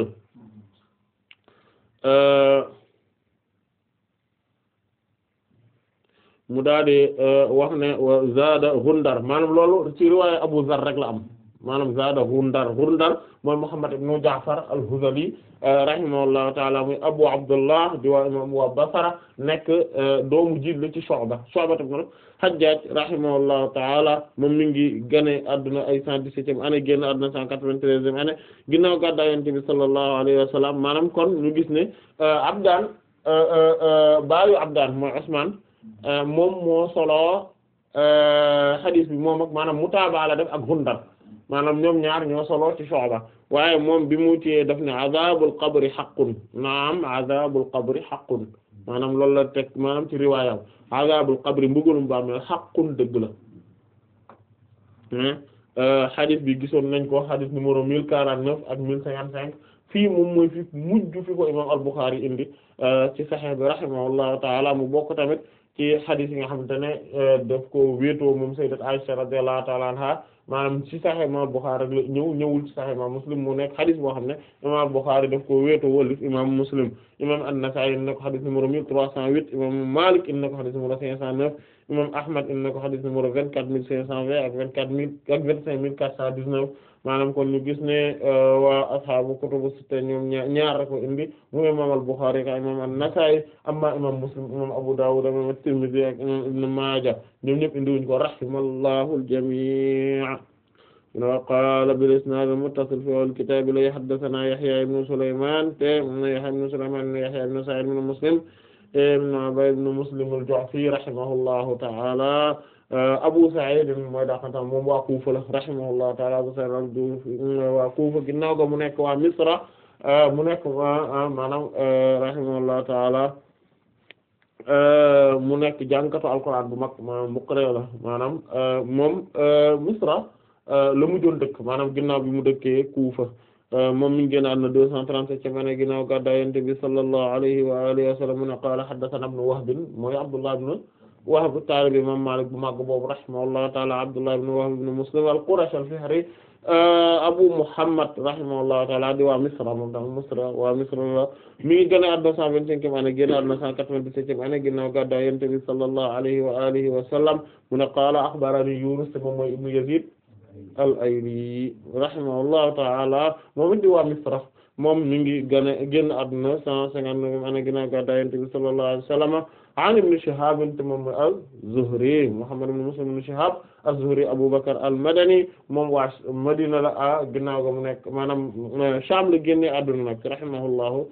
mu daal di wax ne zaada Gundar maanaam loolu ci riwaayu Abu Zar rek la am maanaam zaada Gundar Gundar mooy Muhammad ibn Ja'far al-Hudhali rahimahullahu ta'ala muy Abu Abdullah di waa imam waa Basra nekk doomu jiit la ci Shu'ba Shu'ba ibn Hajjaj rahimahullahu ta'ala moom mi ngi gane adduna ay cent dix-septième année génn adduna cent quatre-vingt-treizième année ginnaaw gàddaay Yonent bi sallallahu alayhi wa sallam maanaam kon ñu gis ne Abdaan baayu Abdaan mooy Usmaan moom moo solo xadiis bi moom ak maanaam mutaaba la def ak Gundar maanaam ñoom ñaar ñoo solo ci Shu'ba waaye moom bi mu tiyee daf ne azabul qabri haqqun naam azabul qabri haqqun maanaam loolu la teg maanaam ci riwaayam azabul qabri mbugalum bàmmeel haqqun dëgg la xadis bi gisoon nañ ko xadis numéro mille quarante neuf ak mille cinquante cinq fii moom mooy fi mujj fi ko imam al-Bukhari indi ci Sahih bi rahimahullahu taala mu bokk tamit ci xadis yi nga xamante ne daf ko wéetoo moom sayyidat Aisha radiyallahu taala anha maanaam ci Sahih imam al-Bukhari rek la ñëw ñëwul ci Sahih imam Muslim mu nekk xadis boo xam ne imam al-Bukhari daf ko wéetoo wallif imam Muslim imam an-Nasa'i indi na ko xadis numéro mille trois cent huit imam Malik indi na ko xadis numéro cinq cent neuf imam Ahmad indi na ko xadis numéro vingt-quatre mille cinq cent vingt ak vingt-quatre mille ak vingt-cinq mille quatre cent dix-neuf maanaam kon ñu gis ne waa ashaabu kutubu sitta ñoom ñaar ñaar rek ko indi mu imam al-Bukhari ka imam an-Nasa'i amma imam Muslim imam Abu Dawud imam at-Tirmidhi ak imam Ibn Maaja ñoom ñëpp indi wuñ ko rahimallahu al-jami' wa qaala bil-isnaad al-muttasil fi al-kitaab la haddathanaa Yahya ibn Sulaymaan te Yahya ibn Sulaymaan ibn Yahya ibn Sa'id ibn Muslim ibn Ubayd ibn Muslim al-Ju'fi rahimahullahu ta'ala Abu Sa'id mooy daakantam moom waa Kufa la rahimahullahu ta'ala Abu Sa'id waa Kufa ginnaaw ga mu nekk waa Misra mu nekk maanaam rahimahullahu ta'ala mu nekk jàngkatu Alxuraan bu mag maanaam muqri la maanaam moom Misra la mujjoon dëkk maanaam ginnaaw bi mu dëkkee Kufa moom mi ngi génn àdduna deux cent trente-septième année ginnaaw gàddaay Yonent bi sallallahu alayhi wa alihi wa sallam mu ne qaala haddathanaa ibnu Wahb mooy Abdullah ibn Wahb taalibi imam Malik bu mag boobu rahimahullahu ta'ala Abdullah ibn Wahb ibn Muslim al-Qurashi al-Fihri Abu Muhammad rahimahullahu ta'ala di waa Misra moom tam Misra waa Misra la mi ngi génn àdduna cent vingt-cinquième année génn àdduna cent quatre-vingt-dix-septième année ginnaaw gàddaay Yonent bi sallallahu alayhi wa alihi wa sallam mu ne qaala akhbarani Yunus te moom mooy ibnu Yazid al-Ayli rahimahullahu ta'ala moom it di waa Misra moom mi ngi gën a génn àdduna cent cinquante-neuf année ginnaaw gàddaay Yonent bi sallallahu alayhi wa sallam an ibn Shihab te moom mooy az-Zuhri Muhammad ibn Muslim ibn Shihab az-Zuhri Abu Bakr al-Madani moom waa Madina la a ginnaaw ga mu nekk maanaam Sham la génne àdduna nag rahimahullahu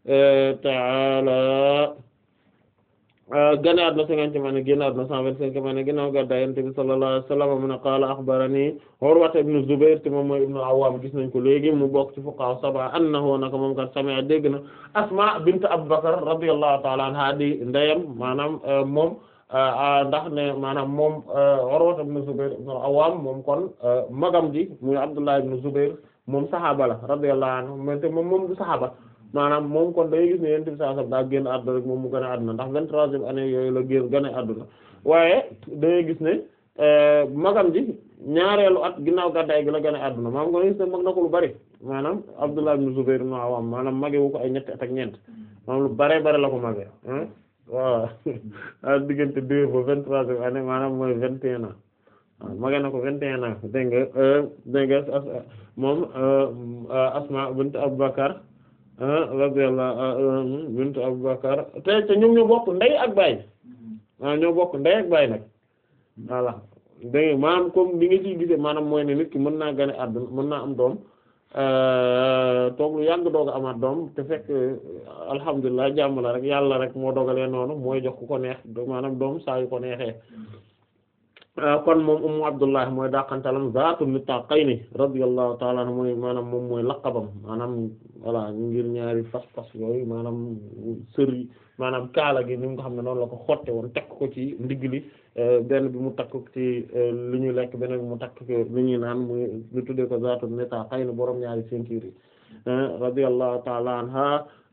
ta'ala gane àdduna cinquantième année génn àdduna cent vingt-cinquième année ginnaaw gàddaay Yonent bi sallallahu alayhi wa sallam mu ne qaala akhbarani Urwa ibn Zubayr te moom mooy ibn al-Awwam gis nañ ko léegi mu bokk ci fuqaha sab'a annahu naka moom kat sami'a dégg na Asma bint Abu Bakr radiyallahu ta'ala anha di ndeyam maanaam moom ndax ne maanaam moom Urwa ibn Zubayr ibn al-Awwam moom kon magam ji muy Abdullah ibn Zubayr moom saxaaba la radiyallahu anhu mais te moom moom du saxaaba maanaam moom kon day gis ne yonent bi sallallahu alayhi wasallam daa génn àdduna rek moom mu gën a àdduna ndax vingt-troisième année yooyu la génn gën a àdduna waaye dangay gis ne magam ji ñaareelu at ginnaaw gàddaay gi la gën a àdduna maam nga gis ne mag na ko lu bari maanaam Abdullah ibn Zubayr ibn Awwam maanaam mage wu ko ay ñetti at ak ñeent maanaam lu bare bare la ko mage waaw diggante deux ba vingt-troisième année maanaam mooy vingt et un ans waaw mage na ko vingt et un ans dégg nga dégg nga moom Asma bint Abubakar radiyallahu bint Abubakar te te ñoom ñoo bokk ndey ak baay waaw ñoo bokk ndey ak baay nag voilà dégg nga maanaam comme li nga ciy gisee maanaam mooy ne nit ki mën naa gane àdduna mën naa am doom toog lu yàgg doog a amaat doom te fekk alhamdulilah jàmm la rek yàlla rek moo dogalee noonu mooy jox ku ko neex maanaam doom saa yu ko neexee kon moom ummu abdullah mooy dàqantalam zaatu nittaqayni radiyallahu ta'ala anhu mooy maanaam moom mooy laqabam maanaam voilà ngir ñaari fas fas yooyu maanaam sër yi maanaam kaala gi ni nga xam ne noonu la ko xotte woon takk ko ci ndigg li benn bi mu takk ci li ñuy lekk beneen bi mu takk ko li ñuy naan muy ñu tuddee ko zaatu nittaqayni borom ñaari ceinture yi radiyallahu ta'ala anha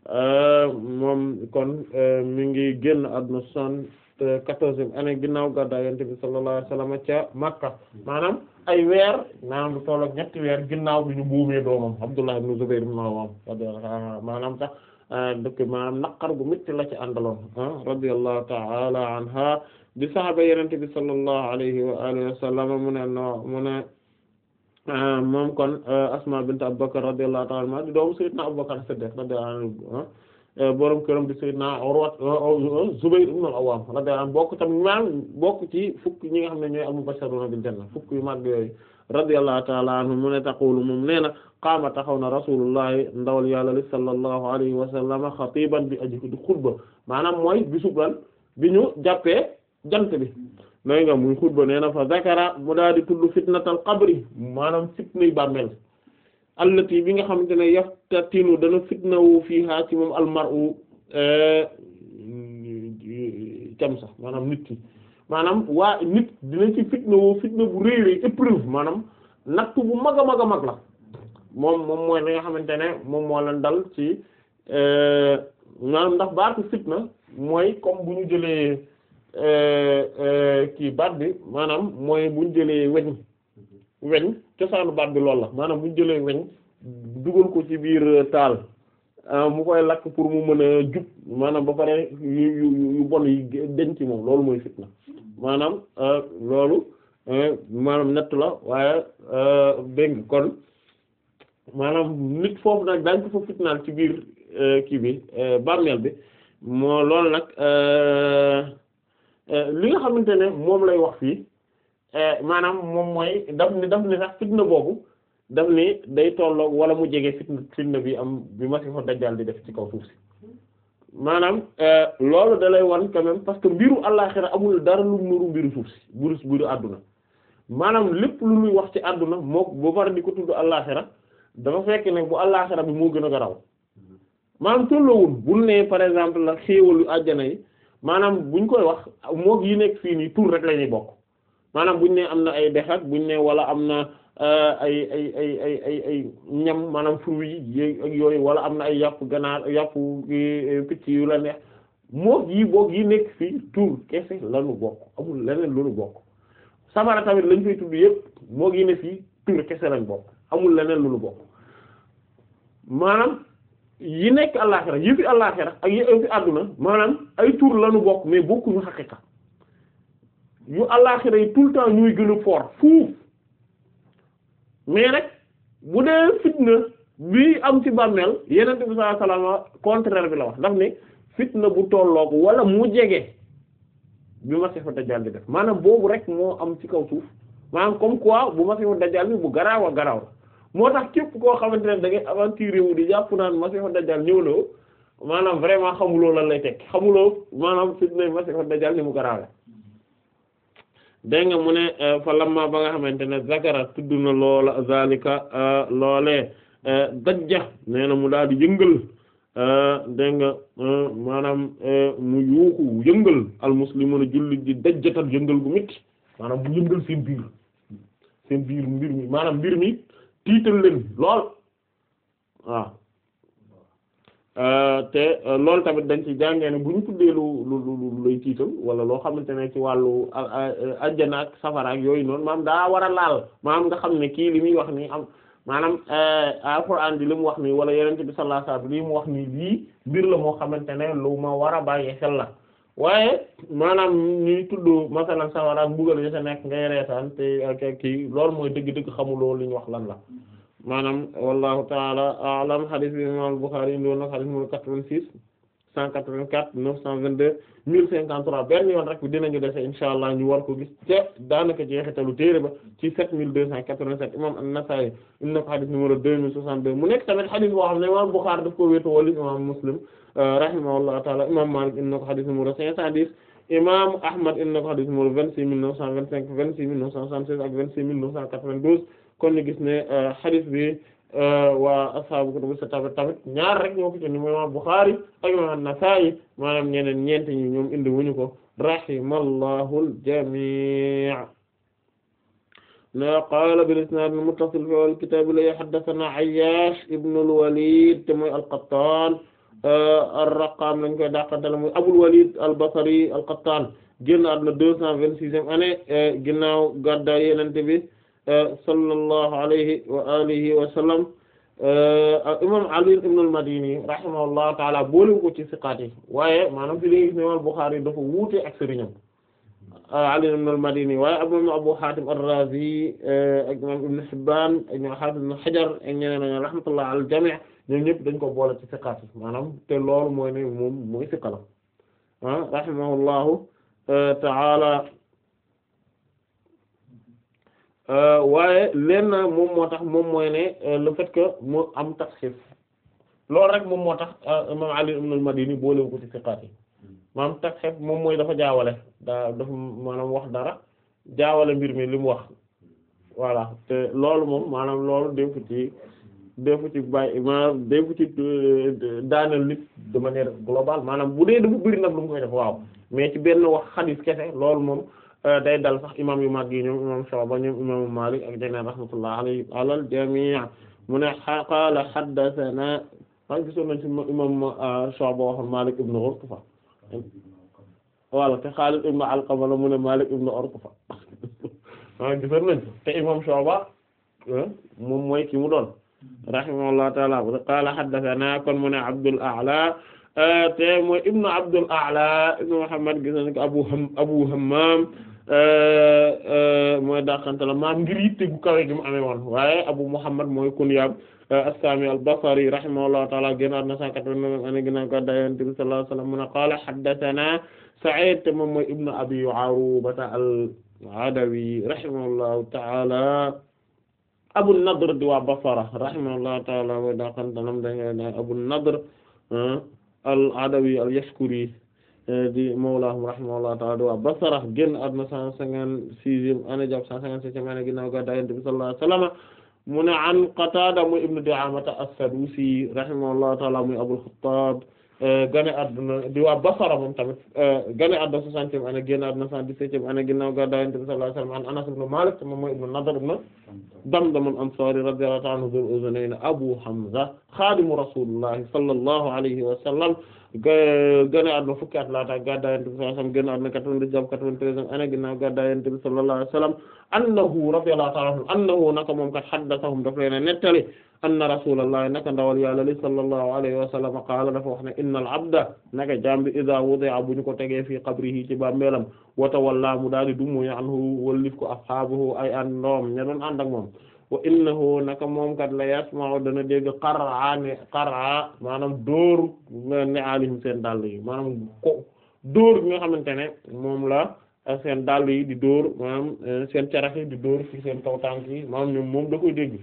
moom kon mi ngi génn àdduna son quatorzième année ginnaaw gàddaay Yonent bi sallallahu alayhi wasallam ca Makka maanaam ay weer maanaam lu toll ak ñetti weer ginnaaw bi ñu buumee doomam Abdullah ibn Zubayr ibn Awwam maanaam sax dëkk maanaam naqar gu métti la ci àndaloon radiyallahu ta'ala anha di saxaaba Yonent bi sallallahu alayhi wa alihi wa sallam mu ne no mu ne moom kon Asma bint Abubakar radiyallahu ta'ala anha di doomu Sayyidina Abubakar Siddiq radiyallahu anhu borom këram di Sayyidina Urwa Zubayr ibn al-Awwam radiyallahu anhu bokk tam maanaam bokk ci fukk ñi nga xam ne ñooy al-mubashshiruna bil janna fukk yu mag yooyu radiyallahu ta'ala anhu mu ne taqulu moom nee na qaama taxaw na rasulullahi ndawal yàlla li sallallahu alayhi wa sallam xatiban bi aji di xutba maanaam mooy bisub lan bi ñu jàppee jant bi nay nga muy xutba nee na fa zakara mu daal di tudd fitnatal qabri maanaam fitnay bàmmeel allati bi nga xamante ne yaftatinu dana fitnawu fiiha ci moom almar'u cam sax maanaam nit ki maanaam waa nit dina ci fitnawu fitna bu rëy rëy épreuve maanaam nattu bu mag a mag a mag la moom moom mooy li nga xamante ne moom moo leen dal ci maanaam ndax baatu fitna mooy comme bu ñu jëlee kii baat bi maanaam mooy bu ñu jëlee weñ weñ cosaanu baat bi loolu la maanaam bu ñu jëlee weñ dugal ko ci biir taal mu koy lakk pour mu mën a jub maanaam ba pare yu yu yu bon yi denc ci moom loolu mooy fitna maanaam loolu maanaam nett la waaye dégg kon maanaam nit foofu nag daañ ko fa fitnaal ci biir kii bi bàmmeel bi moo loolu nag li nga xamante ne moom lay wax fii maanaam moom mooy daf ni daf ni sax fitna boobu daf ni day tolloog wala mu jege fitna fitna bi am bi Masiixu Dajjaal di def ci kaw suuf si maanaam loolu da lay wan quand même parce que mbiru àllaaxira amul dara lu nuru mbiru suuf si mbiru mbiru àdduna maanaam lépp lu ñuy wax ci àdduna moo boo pare di ko tudd àllaaxira dafa fekk ne bu àllaaxira bi moo gën a garaw maanaam tolloowul bul ne par exemple la xéewalu àjjana yi maanaam buñ koy wax moog yi nekk fii nii tur rek la ñuy bokk maanaam buñ ne am na ay dex ak buñ ne wala am na ay ay ay ay ay ay ñam maanaam fruits yi ak yooyu wala am na ay yàpp ganaar yàpp picc yu la neex moog yi boog yi nekk fii tur kese lanu bokk amul leneen lu nu bokk sabara tamit lañ fay tudd yëpp moog yi ne fii tur kese lañ bokk amul leneen lu nu bokk maanaam yi nekk àllaaxira yi fi àllaaxira ak yi fi àdduna maanaam ay tur lanu bokk mais bokkuñu xaqiqa yu àllaaxira yi tout le temps ñuy gën a fort fuuf mais nag bu dee fitna bi am ci bàmmeel yeneen bi sallallahu alayhi wasallam contraire bi la wax daf ne fitna bu tolloog wala mu jege bi Masiixu Dajjaal di def maanaam boobu rek moo am ci kaw suuf maanaam comme quoi bu Masiixu Dajjaal bi bu garaaw a garaaw la moo tax képp koo xamante ne da ngay aventure wu di jàpp naan Masiixu Dajjaal ñëw na maanaam vraiment xamuloo lan lay tekki xamuloo maanaam fitna Masiixu Dajjaal ni mu garaawe dégg nga mu ne fa lamma ba nga xamante ne zakara tudd na loola zalika loolee dajja nee na mu daal di yëngal dégg nga maanaam mu yuuxu yëngal almuslimuna jullit di dajjatal yëngal gu métti maanaam bu yëngal seen biir seen biir mbir mi maanaam mbir mi tiital leen lool waaw te loolu tamit dañ ci jàngee ne bu ñu tuddee lu lu lu lay tiital wala loo xamante ne ci wàllu ajjana ak safara ak yooyu noonu maanaam daa war a laal maanaam nga xam ne kii li muy wax nii am maanaam alxuraan bi li mu wax nii wala yenente bi sallallahu alayhi wasallam li mu wax nii lii mbir la moo xamante ne lu ma war a bàyyi xel la waaye maanaam ñuy tudd masalan safara ak mbugal yi sa nekk ngay reetaan te ak kii loolu mooy dëgg-dëgg xamuloo li ñu wax lan la maanaam wallahu taala a'lam hadith bi imam al-Bukhari indi woon na hadith numéro quatre-vingt-six cent quatre-vingt-quatre neuf cent vingt-deux mille cinquante-trois benn yoon rek dinañu dese insha allah ñu war ko gis te daanaka jeexitalu téere ba ci sept mille deux cent quatre-vingt-sept imam an-Nasa'i indi na ko hadith numéro deux mille soixante-deux mu nekk tamit hadith boo xam ne imam Bukhari daf ko wéetu wala imam Muslim rahimahullahu taala imam Malik indi na ko hadith numéro cinq cent dix imam Ahmad indi na ko hadith numéro vingt-six mille neuf cent vingt-cinq vingt-six mille neuf cent soixante-seize ak vingt-six mille neuf cent quatre-vingt-douze kon ñu gis ne hadith bi waa ashaabu kutubu sitta tamit ñaar rek ñoo ko ci ni imam Bukhari ak imam An-Nasa'i maanaam ñeneen ñeent ñi ñoom indi wuñu ko rahimallahu al-jami' na qaala bil isnaad al-muttasil fi al-kitaab la haddathana Ayyash ibn al-Walid te mooy al-Qattan ar-Raqam lañ koy dàqanteel mooy Abul Walid al-Basri al-Qattan génn àdduna deux cent vingt-sixième année ginnaaw gàddaay Yonent bi sallallahu alayhi wa alihi wa sallam imam Ali ibn al-Madini rahimahullahu taala boole ko ci siqaat yi waaye maanaam fi li gis ne imam Bukhari dafa wuute ak sëriñam Ali ibn al-Madini waaye imam Abu Hatim ar-Razi ak imam Ibn Hibban ak imam Hafiz ibn Hajar ak ñeneen ñi rahmatullah ala al-jami' ñoom ñëpp dañ ko boole ci siqaat yi maanaam te loolu mooy ne moom mooy siqa la ah rahimahullahu taala waaye leen na moom moo tax moom mooy ne le fait que mu am tasxif loolu rek moom moo tax imam Ali ibn al-Madini boolewu ko ci siqaat yi maanaam tasxif moom mooy dafa jaawale daa dafa maanaam wax dara jaawale mbir mi li mu wax voilà te loolu moom maanaam loolu defu ci defu ci bàyyi maanaam defu ci daaneel nit de manière globale maanaam bu dee dafa bëri nag lu mu koy def waaw mais ci benn wax xadiis kese loolu moom day dal sax imam yu mag yi ñoom imam Shu'ba ñoom imam Malik ak jeneen rahmatullah alayhi alal jami' mu ne qaala haddathana wax gisoon nañ ci imam Shu'ba waxoon Malik ibn Urtufa wala te Khalid ibn Alqama la mu ne Malik ibn Urtufa wa gisoon nañ te imam Shu'ba moom mooy ki mu doon rahimahullahu ta'ala qaala haddathana kon mu ne Abdul A'la te mooy ibnu Abdul A'la ibnu Muhammad gis nañ ko Abu Ham Abu Hammam mooy dàqante la maam ngir yitte gu kawe gi mu amee woon waaye Abu Muhammad mooy kunyaam as-Sami al-Basri rahimahullahu ta'ala génnaat na cent quatre-vingt-neuf année ginnaaw gàddaay Yonent bi sallallahu alayhi wa sallam mu ne qaala haddathana Sa'id te moom mooy ibnu Abi Aruba al-Adawi rahimahullahu ta'ala Abu Nadr di waa Basra rahimahullahu ta'ala mooy dàqante lam dañu Abu Nadr al-Adawi al-Yashkuri di mawlaahum rahimahullahu ta'ala di waa Basra génn àdduna cent cinquante-sixième année jàpp cent cinquante-septième année ginnaaw gàddaay Yonent bi sallallahu alayhi wa sallam mu ne an Qatada muy ibnu Di'aamata as-Sadusi rahimahullahu ta'ala muy Abul Khattab gane àdduna di waa Basra moom tamit gane àdduna soixantième année génn àdduna cent dix-septième année ginnaaw gàddaay Yonent bi sallallahu alayhi wa sallam an Anas ibn Malik moom mooy ibnu Nadr ibn Damdam al-Ansari radiyallahu ta'ala anhu Dhul Udhunayn Abu Hamza xaadimu rasulillahi sallallahu alayhi wa sallam gane àdduna fukki at laata gàddaay Yonent bi sallallahu alayhi wa sallam génn àdduna quatre-vingt-dix jàpp quatre-vingt-treizième année ginnaaw gàddaay Yonent bi sallallahu alayhi wa sallam annahu radiyallahu ta'ala anhu annahu naka moom kat haddathahum daf leen a nettali anna rasulallahi naka ndawal yàlla li sallallahu alayhi wa sallam qaala dafa wax ne innal abda naka jaam bi idha wudi'a bu ñu ko tegee fii qabrihi ci bàmmeelam wa tawalla mu daal di dummu anhu wallif ko ashaabuhu ay àndoom ña doon ànd ak moom wa innahu naka moom kat la yasma'u dana dégg qar'a ne qar'a maanaam dóor ne alihim seen dàll yi maanaam ko dóor bi nga xamante ne moom la seen dàll yi di dóor maanaam seen carax yi di dóor ci seen kaw tànk yi maanaam ñoom moom da koy dégg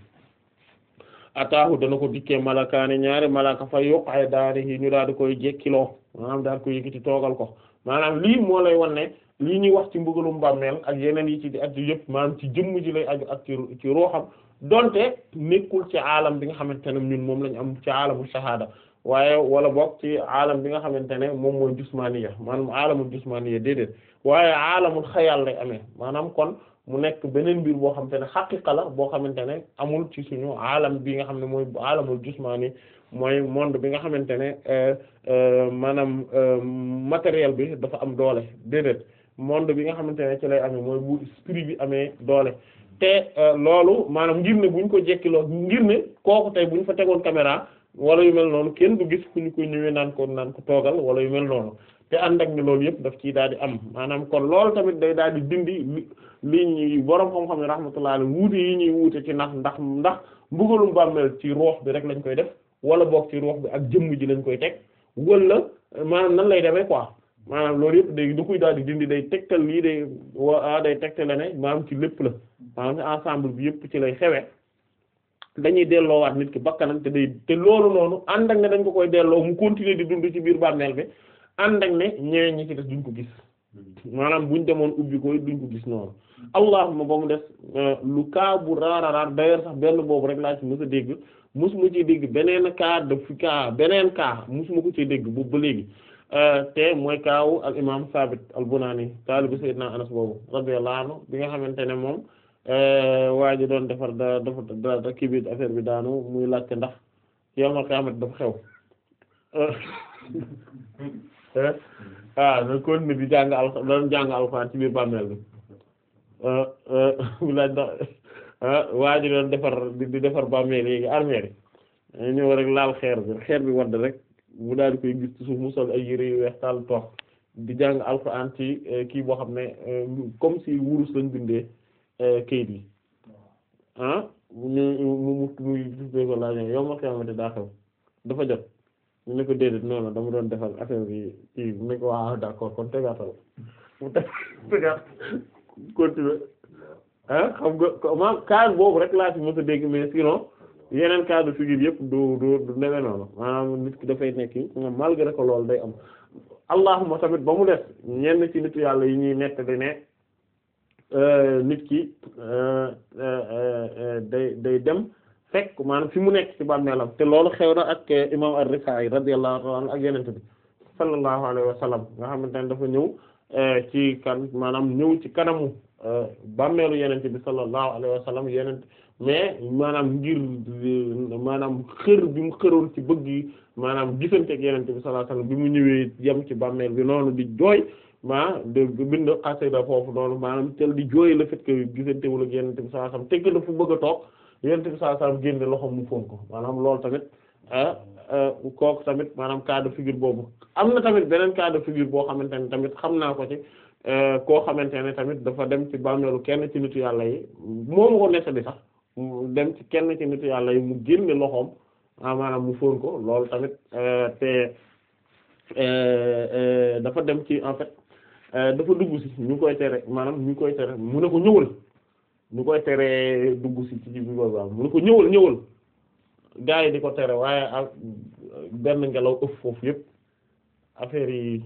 ataahu dana ko dikkee malakaani ñaari malaka fa yokk ay daari yi ñu daal di koy jekkiloo maanaam daal ko yëkkati toogal ko maanaam lii moo lay wan ne lii ñuy wax ci mbugalum bàmmeel ak yeneen yi ci di aju yëpp maanaam ci jëmm ji lay aju ak ci ci ruuxam donte nekkul ci aalam bi nga xamante ne ñun moom lañ am ci aalamu shahada waaye wala bokk ci aalam bi nga xamante ne moom mooy jusmaniya maanaam aalamul jusmaniya déedéet waaye aalamul xayal lay amee maanaam kon mu nekk beneen mbir boo xamante ne xaqiqa la boo xamante ne amul ci suñu alam bi nga xam ne mooy alamul jusmaani mooy monde bi nga xamante ne maanaam matériel bi dafa am doole déedéet monde bi nga xamante ne ci lay amee mooy bu esprit bi amee doole te loolu maanaam ngir ne buñ ko jekkiloo ngir ne kooku tey buñ fa tegoon caméra wala yu mel noonu kenn du gis fu ñu ko ñëwee naan ko naan ko toogal wala yu mel noonu te ànd ak ne loolu yëpp daf ciy daal di am maanaam kon loolu tamit day daal di dindi li ñuy borom xam-xam ne rahmatullah alayhi wuute yi ñuy wuute ci ndax ndax ndax mbugalum bàmmeel ci ruux bi rek lañ koy def wala boog ci ruux bi ak jëmm ji lañ koy teg wala maanaam nan lay demee quoi maanaam loolu yëpp day du koy daal di dindi day tegtal lii day wa day tegtal ne maanaam ci lépp la maanaam ensemble bi yëpp ci lay xewe dañuy delloowaat nit ki bakkanam te day te loolu noonu ànd ak ne dañ ko koy delloo mu continuer di dund ci biir bàmmeel bi ànd ak ne ñeneen ñi ci des duñ ko gis maanaam buñ demoon ubbi ko duñ ko gis noonu allahuma ba mu des lu kaa bu raara raar d'ailleurs sax benn boobu rek laa ci mës a dégg musuma ci dégg beneen cas de fi cas beneen cas musuma ko ci dégg boobu ba léegi te mooy kaawu al imam Sabit al Bunani taalibu Sayyidina Anas boobu radiyallahu anhu bi nga xamante ne moom waa ji doon defar da dafa da kii bi affaire bi daanu muy laajte ndax yawmal qiyaamah dafa xew ah na kon ne di jàng al doon jàng alxuraan ci biir bàmmeel bi mu laaj ndax waa ji doon defar di defar bàmmeel yi armeel yi ñëw rek laal xeer bi xeer bi wadd rek mu daal di koy gis ci suuf mu sol ay yére yu weex tàll toog di jàng alxuraan ci kii boo xam ne comme si wurus lañ bindee kayit yi ah ñu mu mu muy dufee ko laa yow ma xamante daa xew dafa jot ñu ne ko déedéet noonu dama doon defal affaire bi kii mu ne ko waaw d'accord kon tegaatal mu teg tegaat continuer ah xam nga maam cas boobu rek laa ci mos a dégg mais sinon yeneen cas de figure yëpp du du du newee noonu maanaam nit ki dafay nekk malgré que loolu day am allahuma tamit ba mu def ñenn ci nitu yàlla yi ñuy nettali ne nit ki day day dem fekk maanaam fi mu nekk ci bàmmeelam te loolu xew na ak imam ar-Rifaa'i radiyallahu anhu ak yenente bi sallallahu alayhi wa sallam nga xamante ne dafa ñëw ci kan maanaam ñëw ci kanamu bàmmeelu yenente bi sallallahu alayhi wa sallam yenente mais maanaam ngir maanaam xër bi mu xëroon ci bëgg yi maanaam gisante ak yenente bi sallallahu alayhi wa sallam bi mu ñëwee yem ci bàmmeel bi noonu di jooy ma de bind xasida foofu noonu maanaam tel di jooy le fait que gisante wul ak yenente bi sallallahu alayhi wa sallam tegg dafa bëgg a toog yenente bi sallallahu alayhi wa sallam génne loxo mu foon ko maanaam loolu tamit kooku tamit maanaam cas de figure boobu am na tamit beneen cas de figure boo xamante ne tamit xam naa ko ci koo xamante ne tamit dafa dem ci bàmmeelu kenn ci nitu yàlla yi moomu ko nettali sax dem ci kenn ci nitu yàlla yi mu génne loxoom maanaam mu fóon ko loolu tamit te dafa dem ci en fait dafa dugg si ñu koy tere maanaam ñu koy tere mu ne ko ñëwal ñu koy tere dugg si ci bi boobu mu ne ko ñëwal ñëwal gaa yi di ko tere waaye ak benn ngelaw ëpp foofu yëpp affaire yi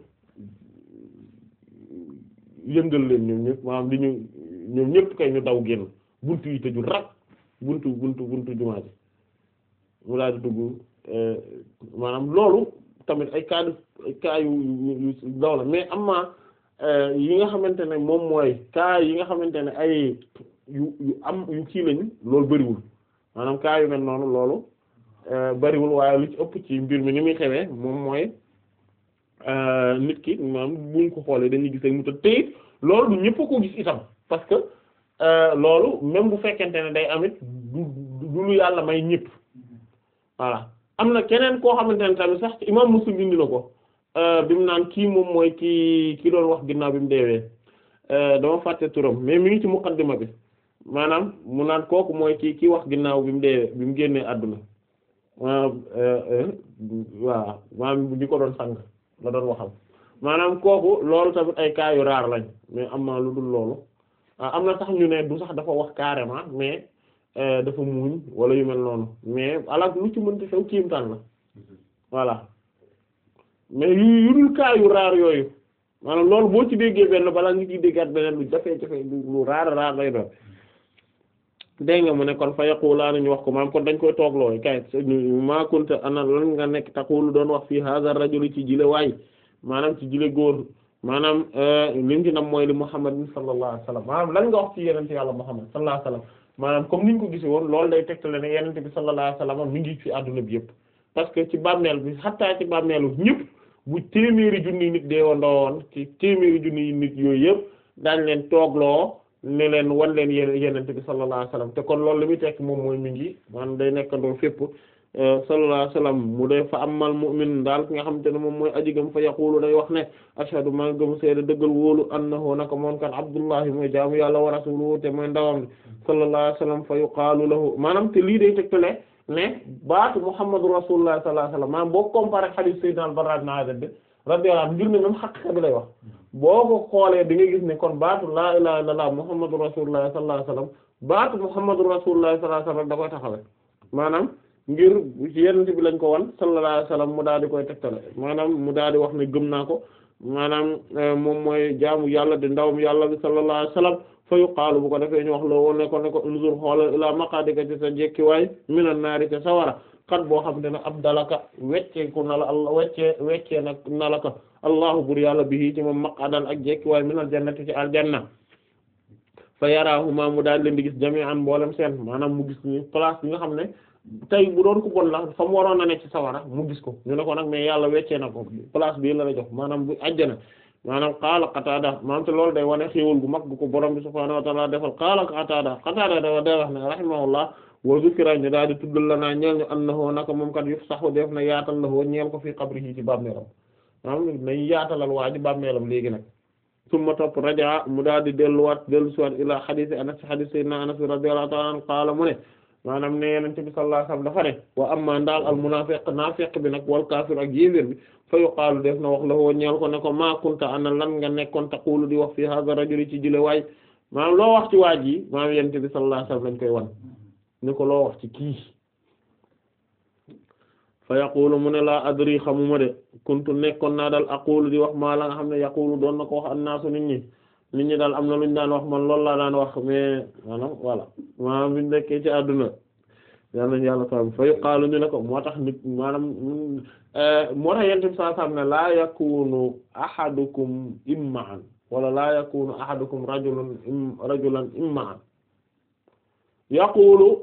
yëngal leen ñoom ñëpp maanaam di ñu ñoom ñëpp kay ñu daw génn buntu yi tëju rak buntu buntu buntu jumaa ji mu daal di dugg maanaam loolu tamit ay cas ay cas yu yu daw la mais am na yi nga xamante ne moom mooy cas yi nga xamante ne ay yu yu am yu kii lañu loolu bariwul maanaam cas yu mel noonu loolu bariwul waaye lu ci ëpp ci mbir mi ni muy xewee moom mooy nit ki maanaam buñ ko xoolee dañuy gis rek mu tëdd te loolu du ñëpp ko gis itam parce que loolu même bu fekkente ne day amit du du lu yàlla may ñëpp voilà am na keneen koo xamante ne tamit sax imam Muslim indi na ko bi mu naan kii moom mooy kii ki doon wax ginnaaw bi mu deewee dama fàtte turam mais mi ngi ci muqaddima bi maanaam mu naan kooku mooy kii kii wax ginnaaw bi mu deewee bi mu génnee àdduna waaw maanaam di ko doon sang la doon waxal maanaam kooku loolu tamit ay cas yu raar lañ mais am na lu dul loolu am na sax ñu ne du sax dafa wax carrément mais dafa muuñ wala yu mel noonu mais ala lu ci mënti xew kiimtaan la voilà mais yu yu dul cas yu raar yooyu maanaam loolu boo ci déggee benn balaa nga ciy déggaat beneen lu jafe-jafe lu raar raar lay doon dégg nga mu ne kon fa yaqulaa nañu wax ko maam kon dañ koy tooglooy kay maa kunta ana lan nga nekk taqulu doon wax fii hadha rajul ci jile waay maanaam ci jile góor maanaam li ñu ci nam mooy li Muhammad sallallahu alayhi wasallam maanaam lan nga wax ci yenente yàlla Muhammad sallallahu alayhi wasallam maanaam comme niñ ko gisee woon loolu day tegtale ne yenente bi sallallahu alayhi wasallam mi ngi ci àdduna bi yëpp parce que ci bàmmeel bi xattaa ci bàmmeelu ñëpp bu téeméeri junni nit dee wandoo woon ci téeméeri junni nit yooyu yëpp daañ leen toogloo ne leen wan leen yéen yenente bi sallallahu alayhi wasallam te kon loolu li muy tekk moom mooy mi ngi maanaam day nekkandoo fépp sallallahu alayhi wasallam mu dee fa amal mu'min daal ki nga xamante ne moom mooy aji gëm fa yaqulu day wax ne ashhadu maa ngi gëm seede dëggal wóolu annahu naka moom kan abdullahi mooy jaamu yàlla wa rasuluhu te mooy ndawam sallallahu alayhi wasallam fa yuqaalu lahu maanaam te lii day tegtale ne baatu muhammadu rasulullah sallallahu alayhi wasallam maanaam boo comparé hadith sayyidina al-Barra ibn Azib bi radiyallahu anhu ngir ne même xaqiqa bi lay wax boo ko xoolee di nga gis ne kon baatu laa ilaha illallah muhammadu rasulullah sallallahu alayhi wasallam baatu muhammadu rasulullah sallallahu alayhi wasallam da koy taxawe maanaam ngir yenente bi lañ ko wan sallallahu alayhi wasallam mu daal di koy tegtale maanaam mu daal di wax ne gëm naa ko maanaam moom mooy jaamu yàlla di ndawam yàlla bi sallallahu alayhi wasallam fa yuqaalu bu ko defee ñu wax loo woon ne ko ne ko unzur xoolal ilaa maqaadika ci sa jekkiwaay minan naari ca sawara xat boo xam te ne ab dalaka wecceeku na la allah weccee weccee nag na la ko allahu bur yàlla bihi ci moom maqadan ak jekkiwaay minal jannati ci aljanna fa yarahuma mu daal leen di gis jami'an mboolem seen maanaam mu gis ni place bi nga xam ne tey bu doon ko bon la fa mu waroon a nekk ci sawara mu gis ko ñu ne ko nag mais yàlla weccee na ko place bii la la jox maanaam bu ajjana maanaam qaala Qataada maanaam te loolu day wane xéewal gu mag gu ko borom bi subhaanahu wa ta'aala defal qaala Qataada Qataada da day wax ne rahimahullah wa zukira ñu daal di tuddal la naa ñeel ñu annahu naka moom kat yufsahu def na yaatal la woo ñeel ko fii qabrihi ci bàmmeelam maanaam nañ yaatalal waa ji bàmmeelam léegi nag summa topp rajaa mu daal di delluwaat dellu siwaat ilaa xadiis Anas xadiis Sayyidina Anas radiyallahu ta'ala anhu qaala mu ne maanaam ne Yonent bi sallallahu alayhi wasallam dafa ne wa amma ndaal al munaafiq naafiq bi nag wal kaafir ak yéeféer bi fa yuqaalu def na wax la woo ñeel ko ne ko maa kunta ana lan nga nekkoon taqulu di wax fi hadha rajuli ci jile waay maanaam loo wax ci waaj yi maanaam Yonent bi sallallahu alayhi wasallam lañ koy wan ni ko loo wax ci kii fa yaqulu mu ne laa adri xamuma de kuntu nekkoon naa daal aqulu di wax maa la nga xam ne yaqulu doon na ko wax annaasu nit ñi nit ñi daal am na lu ñu daan wax man loolu laa daan wax mais maanaam voilà maanaam biñu nekkee ci àdduna yal nañu yàlla tam fa yuqaalu ñu ne ko moo tax nit maanaam moo tax yentim saa sam ne laa yakunu ahadukum imma'an wala laa yakunu ahadukum rajulan rajulan imma'an yaqulu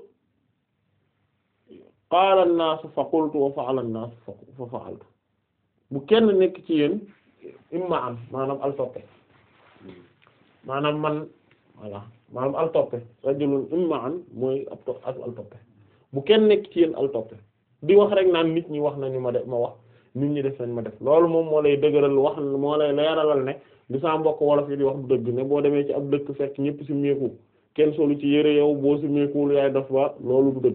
qaala an-naas fa qultu wa fa'ala an-naas fa fa'altu bu kenn nekk ci yéen imma am maanaam al toppe maanaam man voilà maanaam al toppe rajulun imma an mooy ab to ak al toppe bu kenn nekk ci yéen al toppe di wax rek naan nit ñi wax nañu ma def ma wax nit ñi def nañ ma def loolu moom moo lay dëgëral wax moo lay leeralal ne di sa mbokk wolof yi di wax du dëgg ne boo demee ci ab dëkk fekk ñëpp ci meeku kenn solu ci yére yow boo ci meekuwul yaay def ba loolu du dëgg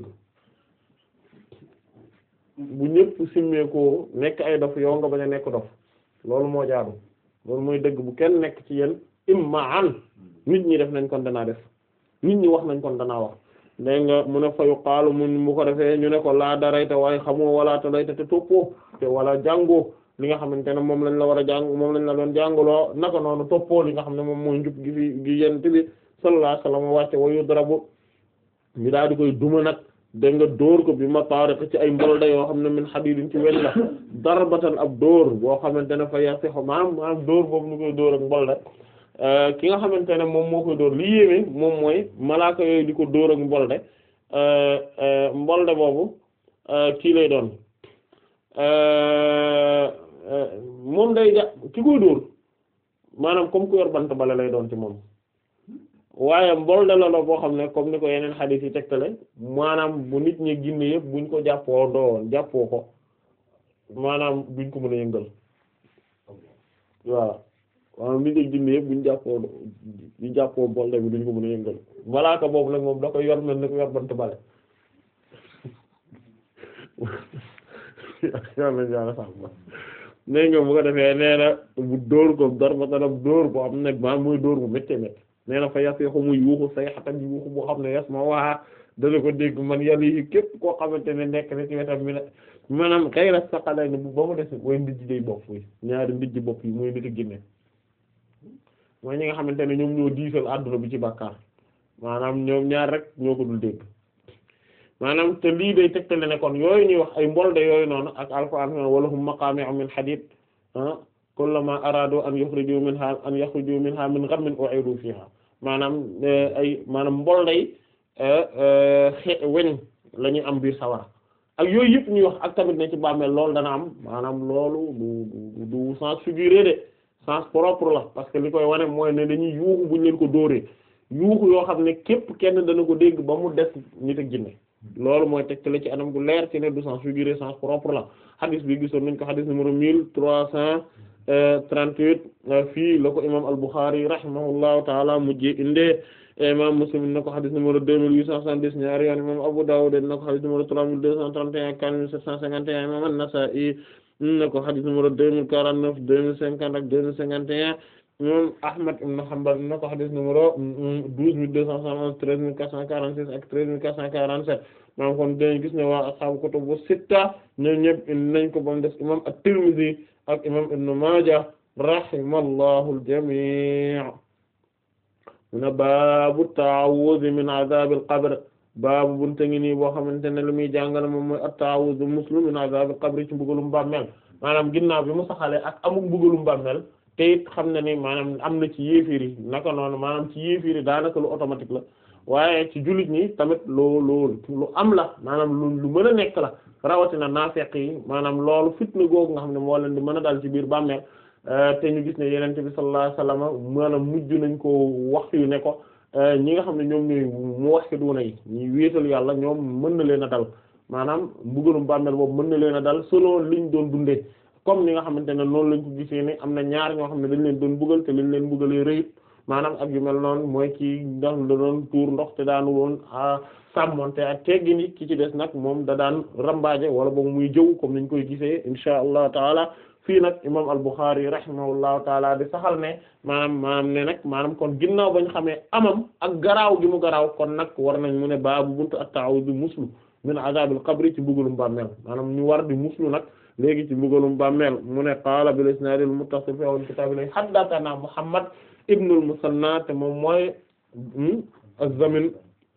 bu ñëpp simmeekoo nekk ay dof yow nga bañ a nekk dof loolu moo jaadu loolu mooy dëgg bu kenn nekk ci yéen imma an nit ñi def nañ kon danaa def nit ñi wax nañ kon danaa wax dégg nga mu ne fayu xaalu mun mu ko defee ñu ne ko laa darayta waaye xamoo wala ta layta te toppoo te wala jàngoo li nga xamante ne moom lañ la war a jàng moom lañ la doon jàngaloo naka noonu toppoo li nga xam ne moom mooy njub gi fi gi yent bi sallallahu alayhi wasallam wàcce wayu darabu mi daal di koy duma nag dégg nga dóor ko bi ma taariq ci ay mbolda yoo xam ne min hadidin ci weñ la darbatan ab dóor boo xamante ne fa yasixu maanaam maanaam dóor boobu ñu koy dóor ak mbolda ki nga xamante ne moom moo koy dóor li yéeme moom mooy malaaka yooyu di ko dóor ak mbolde mbolde boobu kii lay doon moom day ja ki koy dóor maanaam comme ku yor bant bale lay doon ci moom waaye mbolde la la boo xam ne comme ni ko yeneen xadiis yi tegtale maanaam bu nit ñi ginne yëpp buñ ko jàppoo doowoon jàppoo ko maanaam duñ ko mën a yëngal waaw maanaam nit ñi ginne yëpp buñ jàppoo ñu jàppoo mbolde bi duñ ko mën a yëngal malaaka boobu nag moom da koy yor mel ni ko yor bant bale yàlla yàlla sax nee nga bu ko defee nee na bu dóor ko dor ba tanam dóor boo xam ne maa muy dóor bu méttee métt nee na fa yasixu muy yuuxu say xatan yuuxu boo xam ne yas ma waa dana ko dégg man yàlla yi képp koo xamante ne nekk na ci wetam mi ne maanaam xëy na saqalay ne bu ba mu des mooy ndijj day bopp yi ñaari ndijj bopp yi mooy nit a ginne mooy ñi nga xamante ne ñoom ñoo diisal àdduna bi ci bàkkaar maanaam ñoom ñaar rek ñoo ko dul dégg maanaam te lii day tegtale ne kon yooyu ñuy wax ay mbolde yooyu noonu ak alquran wala hum maqami'u min hadid kullama aradu an yukhriju minha an yakhriju minha min ghammin u'idu fiha maanaam ay maanaam mbol day xe weñ la ñuy am biir sawara ak yooyu yëpp ñuy wax ak tamit ne ci bàmmeel loolu dana am maanaam loolu du du sens figuré de sens propre la parce que li koy wane mooy ne dañuy yuuxu buñ leen ko dóoree yuuxu yoo xam ne képp kenn dana ko dégg ba mu des nit ak jinne loolu mooy tegtale ci anam gu leer ci ne du sens figuré sens propre la hadis bi gisoon nañ ko hadis numéro mille trois cent trente-huit fii la ko imam al-Bukhari rahimahullahu taala mujjee indee imam Muslim na ko hadis numéro deux mille huit cent soixante-dix ñaari yoon imam Abu Dawud na ko hadis numéro trois mille deux cent trente et un quatre mille sept cent cinquante et un imam An-Nasa'i na ko hadis numéro deux mille quarante-neuf deux mille cinquante ak deux mille cinquante et un imam Ahmad ibn Hanbal na ko hadis numéro douze mille deux cent soixante-onze treize mille quatre cent quarante-six ak treize mille quatre cent quarante-sept maanaam kon dañu gis ne waa ashaabu kutubu sitta ñoom ñëpp indi nañ ko ba mu des imam At-Tirmidhi ak imam Ibn Maaja rahimallahu al-jamii' mu ne baabu ta'awudh min adhab al-qabr baabu bunte ngi nii boo xamante ne li muy jàngale moom mooy at-ta'awudh muslim min adhab al-qabr ci mbugalum bàmmeel maanaam ginnaaw bi mu saxalee ak amuk mbugalum bàmmeel te it xam na ni maanaam am na ci yéefir yi naka noonu maanaam ci yéefir yi daanaka lu automatique la waaye ci jullit ñi tamit lu lu lu am la maanaam lu lu mën a nekk la rawatina naafeq yi maanaam loolu fitna googu nga xam ne moo leen di mën a dal ci biir bàmmeel te ñu gis ne yenente bi sallallahu alayhi wasallam maanaam mujj nañ ko wax yu ne ko ñi nga xam ne ñoom ñooy mu wax ci duuna yi ñuy wéetal yàlla ñoom mën na leen a dal maanaam mbugalum bàmmeel boobu mën na leen a dal selon liñ doon dundee comme ni nga xamante ne noonu lañ ko gisee ne am na ñaar ñoo xam ne dañ leen doon bugal te liñ leen bugalee rëyut maanaam ak yu mel noonu mooy kii ndax da doon tuur ndox te daanu woon sàmmonte ak teggin yi ki ci des nag moom da daan rambaaje wala boog muy jëw comme niñ koy gisee insha allahu taala fii nag imam al-Bukhari rahimahullahu taala di saxal ne maanaam maanaam ne nag maanaam kon ginnaaw bañ xamee amam ak garaaw gi mu garaaw kon nag war nañ mu ne baabu buntu at-ta'awudh muslu min azabil qabri ci mbugalum bàmmeel maanaam ñu war di muslu nag léegi ci mbugalum bàmmeel mu ne qaala bil isnaadil muttasil fi awwal kitaab li haddathana Muhammad ibnul Musanna te moom mooy az-Zamin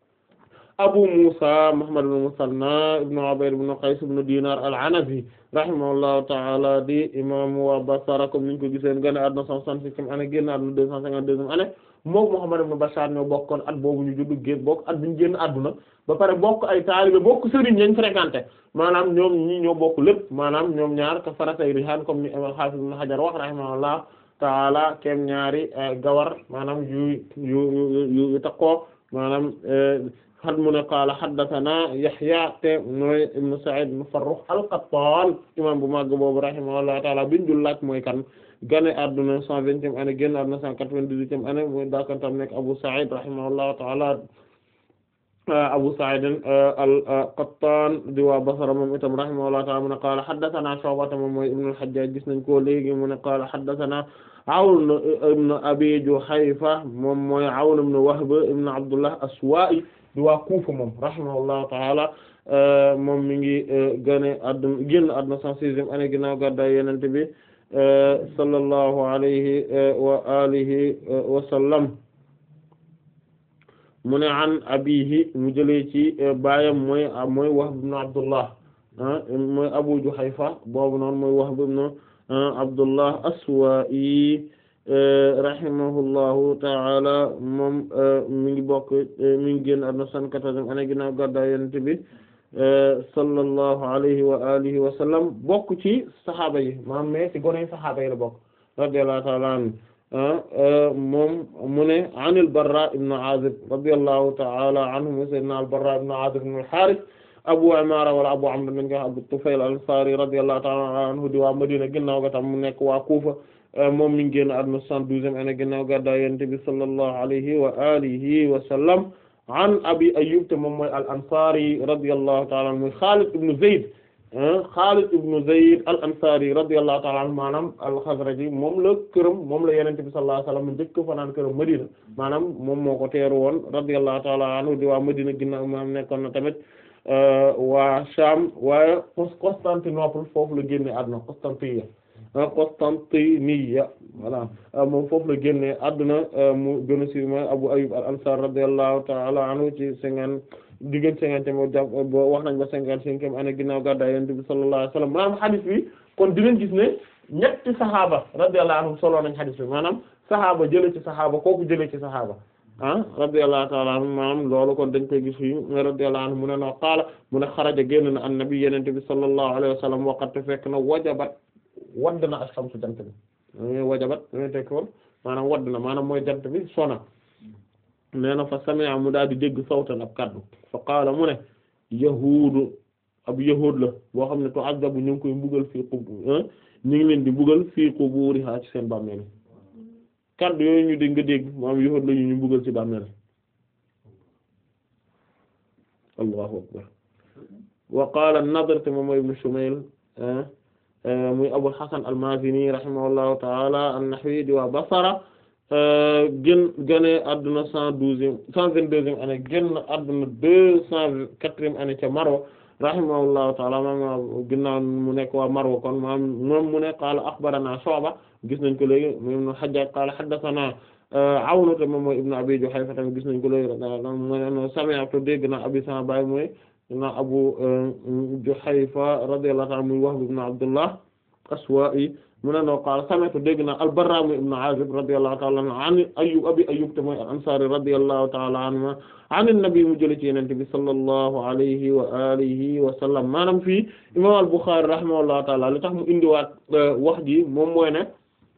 Abu Musa Muhammad ibn Musanna ibn Ubayd ibn Qays ibn Dinar al-Anazi rahimahullahu ta'ala di imam wa Basra comme niñ ko giseen gane àdduna cent soixante-septième année génn àdduna deux cent cinquante-deuxième année moom Muhammad ibn Bashar ñoo bokkoon at boobu ñu juddu génn bokk at bi ñu génn àdduna ba pare bokk ay taalibe bokk sëriñ yañ fréquenté maanaam ñoom ñi ñoo bokk lépp maanaam ñoom ñaar ka faratay rihaan comme ni imam Hafiz ibn Hajar wax rahimahullah ta'ala kem ñaari gawar maanaam yu yu yu yu takkoo maanaam xad mu ne qaala haddathana Yahya te mooy ibn Sa'id ibn Farrukh al-Qattan imam bu màgg boobu rahimahullahu ta'ala biñ dul laaj mooy kan gane adduna cent vingtième année génn adduna cent quatre-vingt-dix-huitième année mooy dakantam nekk Abu Sa'id rahimahullahu ta'ala Abu Sa'id al-Qattan di waa Basra moom itam rahimahullahu ta'ala mu ne qaala haddathana Shu'ba moom mooy ibn al-Hajjaj gis nañ ko léegi mu ne qaala haddathana Awn ibn Abi Juhayfa moom mooy Awn ibn Wahb ibn Abdullah Aswa'i di waa Kufa moom rahimahullahu ta'ala moom mi ngi gane adduna génn adduna cent sixième année ginnaaw gàddaay Yonent bi sallallahu alayhi wa alihi wa sallam mu ne an abihi mu jëlee ci baayam mooy mooy Wahb ibn Abdullah mooy Abu Juhayfa boobu noonu mooy Wahb ibn Abdullah Aswa'i rahimahullahu ta'ala moom mi ngi bokk mi ngi génn àdduna cent quatorzième année ginnaaw gàddaay Yonent bi sallallahu alayhi wa alihi wa sallam bokk ci saxaaba yi maanaam mais ci gone saxaaba yi la bokk radiyallahu ta'ala anhu moom mu ne an al-Barra ibn Azib radiyallahu ta'ala anhu sayyidina al-Barra ibn Azib ibn al-Harith Abu Umara wala Abu Amr min nga Abu Tufayl al-Ansari radiyallahu ta'ala anhu di waa Madina ginnaaw ga tam mu nekk waa Kufa moom mi ngi génn àdduna cent douzième année ginnaaw gàddaay Yonent bi sallallahu alayhi wa alihi wa sallam an Abi Ayyub te moom mooy al-Ansari radiyallahu ta'ala anhu Khalid ibn Zayd Khalid ibn Zayd al-Ansari radiyallahu ta'ala anhu maanaam al-Khazraji moom la këram moom la Yonent bi sallallahu alayhi wa sallam njëkk fanaan këram Madina maanaam moom moo ko teeru woon radiyallahu ta'ala anhu di waa Madina ginnaaw maam nekkoon na tamit waa Sham waaye Constantinople foofu la génne àdduna Constantinople Constantiniya voilà moom foofu la génne àdduna mu gën a siiw mooy Abu Ayyub al-Ansari radiyallahu ta'ala anhu ci cinquante diggante cinquante moo jàpp wax nañ ba cinquante cinquième année ginnaaw gàddaay Yonent bi sallallahu alayhi wasallam maanaam hadith bi kon dinañ gis ne ñetti saxaaba radiyallahu anhum solo nañ xadis bi maanaam saxaaba jële ci saxaaba kooku jële ci saxaaba ah radiyallahu ta'ala anhum maanaam loolu kon dañ koy gis fii radiyallahu anhu mu ne noo qaala mu ne xaraja génn na annabi yenente bi sallallahu alayhi wa sallam waqat fekk na wajabat wadd na ash-shamsu jant bi wajabat ñu tekk woon maanaam wadd na maanaam mooy jant bi sona nee na fa sami'a mu daal di dégg sawtan ab kaddu fa qaala mu ne yahuudu ab yahuud la boo xam ne tu'azzabu ñu ngi koy mbugal fii qub ñu ngi leen di mbugal fii quburiha ci seen bàmmeel kaddu yooyu ñu dégg nga dégg maanaam yahuud la ñu ñu mbugal ci bàmmeel allahu akbar wa qaala an-Nadr te moom mooy ibn Shumayl muy Abul Hasan al-Mazini rahimahullahu ta'ala an-Nahwi di waa Basra gën gane adduna cent douzième cent vingt-deuxième année génn adduna deux cent quatrième année ca Marwa rahimahullahu ta'ala maam ginnaaw mu nekk waa Marwa kon maam moom mu ne qaala akhbarana Shu'ba gis nañ ko léegi mu ibn Hajjaj qaala haddathana Awn te moom mooy ibn Abi Juhayfa tamit gis nañ ko léegi mu sami'tu dégg na abi sama baay mooy na Abu Juhayfa radiyallahu ta'ala muy Wahb ibn Abdullah Aswa'i mu ne noo qaala sami'tu dégg na al-Barra ibn Azib radiyallahu ta'ala anhu an Ayyub abi Ayyub te mooy al-Ansari radiyallahu ta'ala anhu an an-nabi mu jële ci Yonent bi sallallahu alayhi wa alihi wa sallam maanaam fii imam al-Bukhari rahimahullahu ta'ala li tax mu indiwaat wax ji moom mooy ne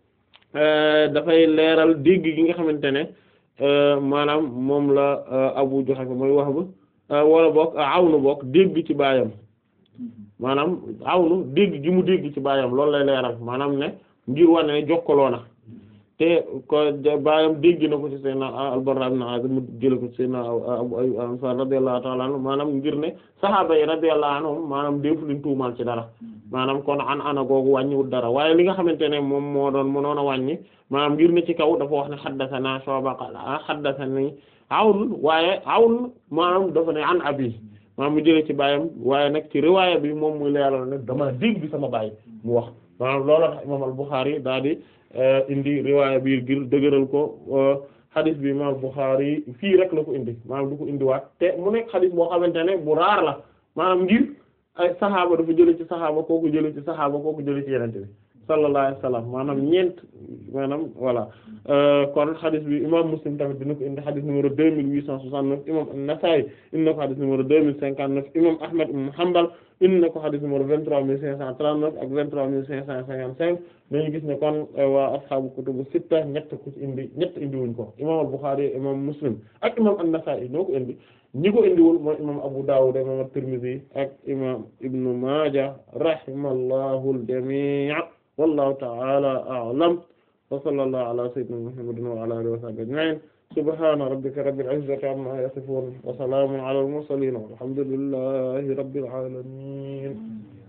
dafay leeral dégg gi nga xamante ne maanaam moom la Abu Juhayfa mooy Wahb wala boog awnu boog dégg ci baayam maanaam awnu dégg gi mu dégg ci baayam loolu lay leeral maanaam ne ngir wane ne jokkaloo na te ko baayam dégg na ko ci Seydina al-Barra ibn Azib mu jële ko ci Seydina Abu Ayyub al-Ansari radiyallahu ta'ala anhu maanaam ngir ne sahaaba yi radiyallahu anhum maanaam defu leen tuumaal ci dara maanaam kon an ana googu wàññiwul dara waaye li nga xamante ne moom moo doon mënoon a wàññi maanaam ngir ne ci kaw dafa wax ne haddathana Shu'ba qala haddathani Awn waaye Awn maanaam dafa ne an abi maanaam mu jëlee ci baayam waaye nag ci riwaaya bi moom muy leeral ne dama dégg bi sama baay mu wax maanaam loolu tax imaam al-Bukhari daal di indi riwaaya bi ngir dëgëral ko xadis bi imaam al-Bukhari fii rek la ko indi maanaam du ko indiwaat te mu nekk xadis boo xamante ne bu raar la maanaam ngir ay saxaaba dafa jëlee ci saxaaba kooku jëlee ci saxaaba kooku jëlee ci yenente bi sallallahu alayhi wa sallam maanaam ñeent maanaam voilà kon xadis bi imam Muslim tamit dina ko indi xadis numéro deux mille huit cent soixante-neuf imam An-Nasa'i indi na ko xadis numéro deux mille cinquante-neuf imam Ahmad ibn Hanbal indi na ko xadis numéro vingt-trois mille cinq cent trente-neuf ak vingt-trois mille cinq cent cinquante-cinq dañu gis ne kon waa ashaabu kutubu sitta ñett ku ci indi ñett indi wuñ ko imam Al-Bukhârî imam Muslim ak imam An-Nasa'i ñoo ko indi ñi ko indiwul mooy imam Abu Dawud imam At-Tirmidhi ak imam Ibn Maaja rahimallahu al-jami' wallahu ta'ala a'lam wa sallallahu ala sayyidina Muhammadin wa ala alihi wa sahbihi ajma'in subhana rabbika rabbil izzati amma yasifun wa salamun ala al mursalin walhamdulillahi rabbil alamin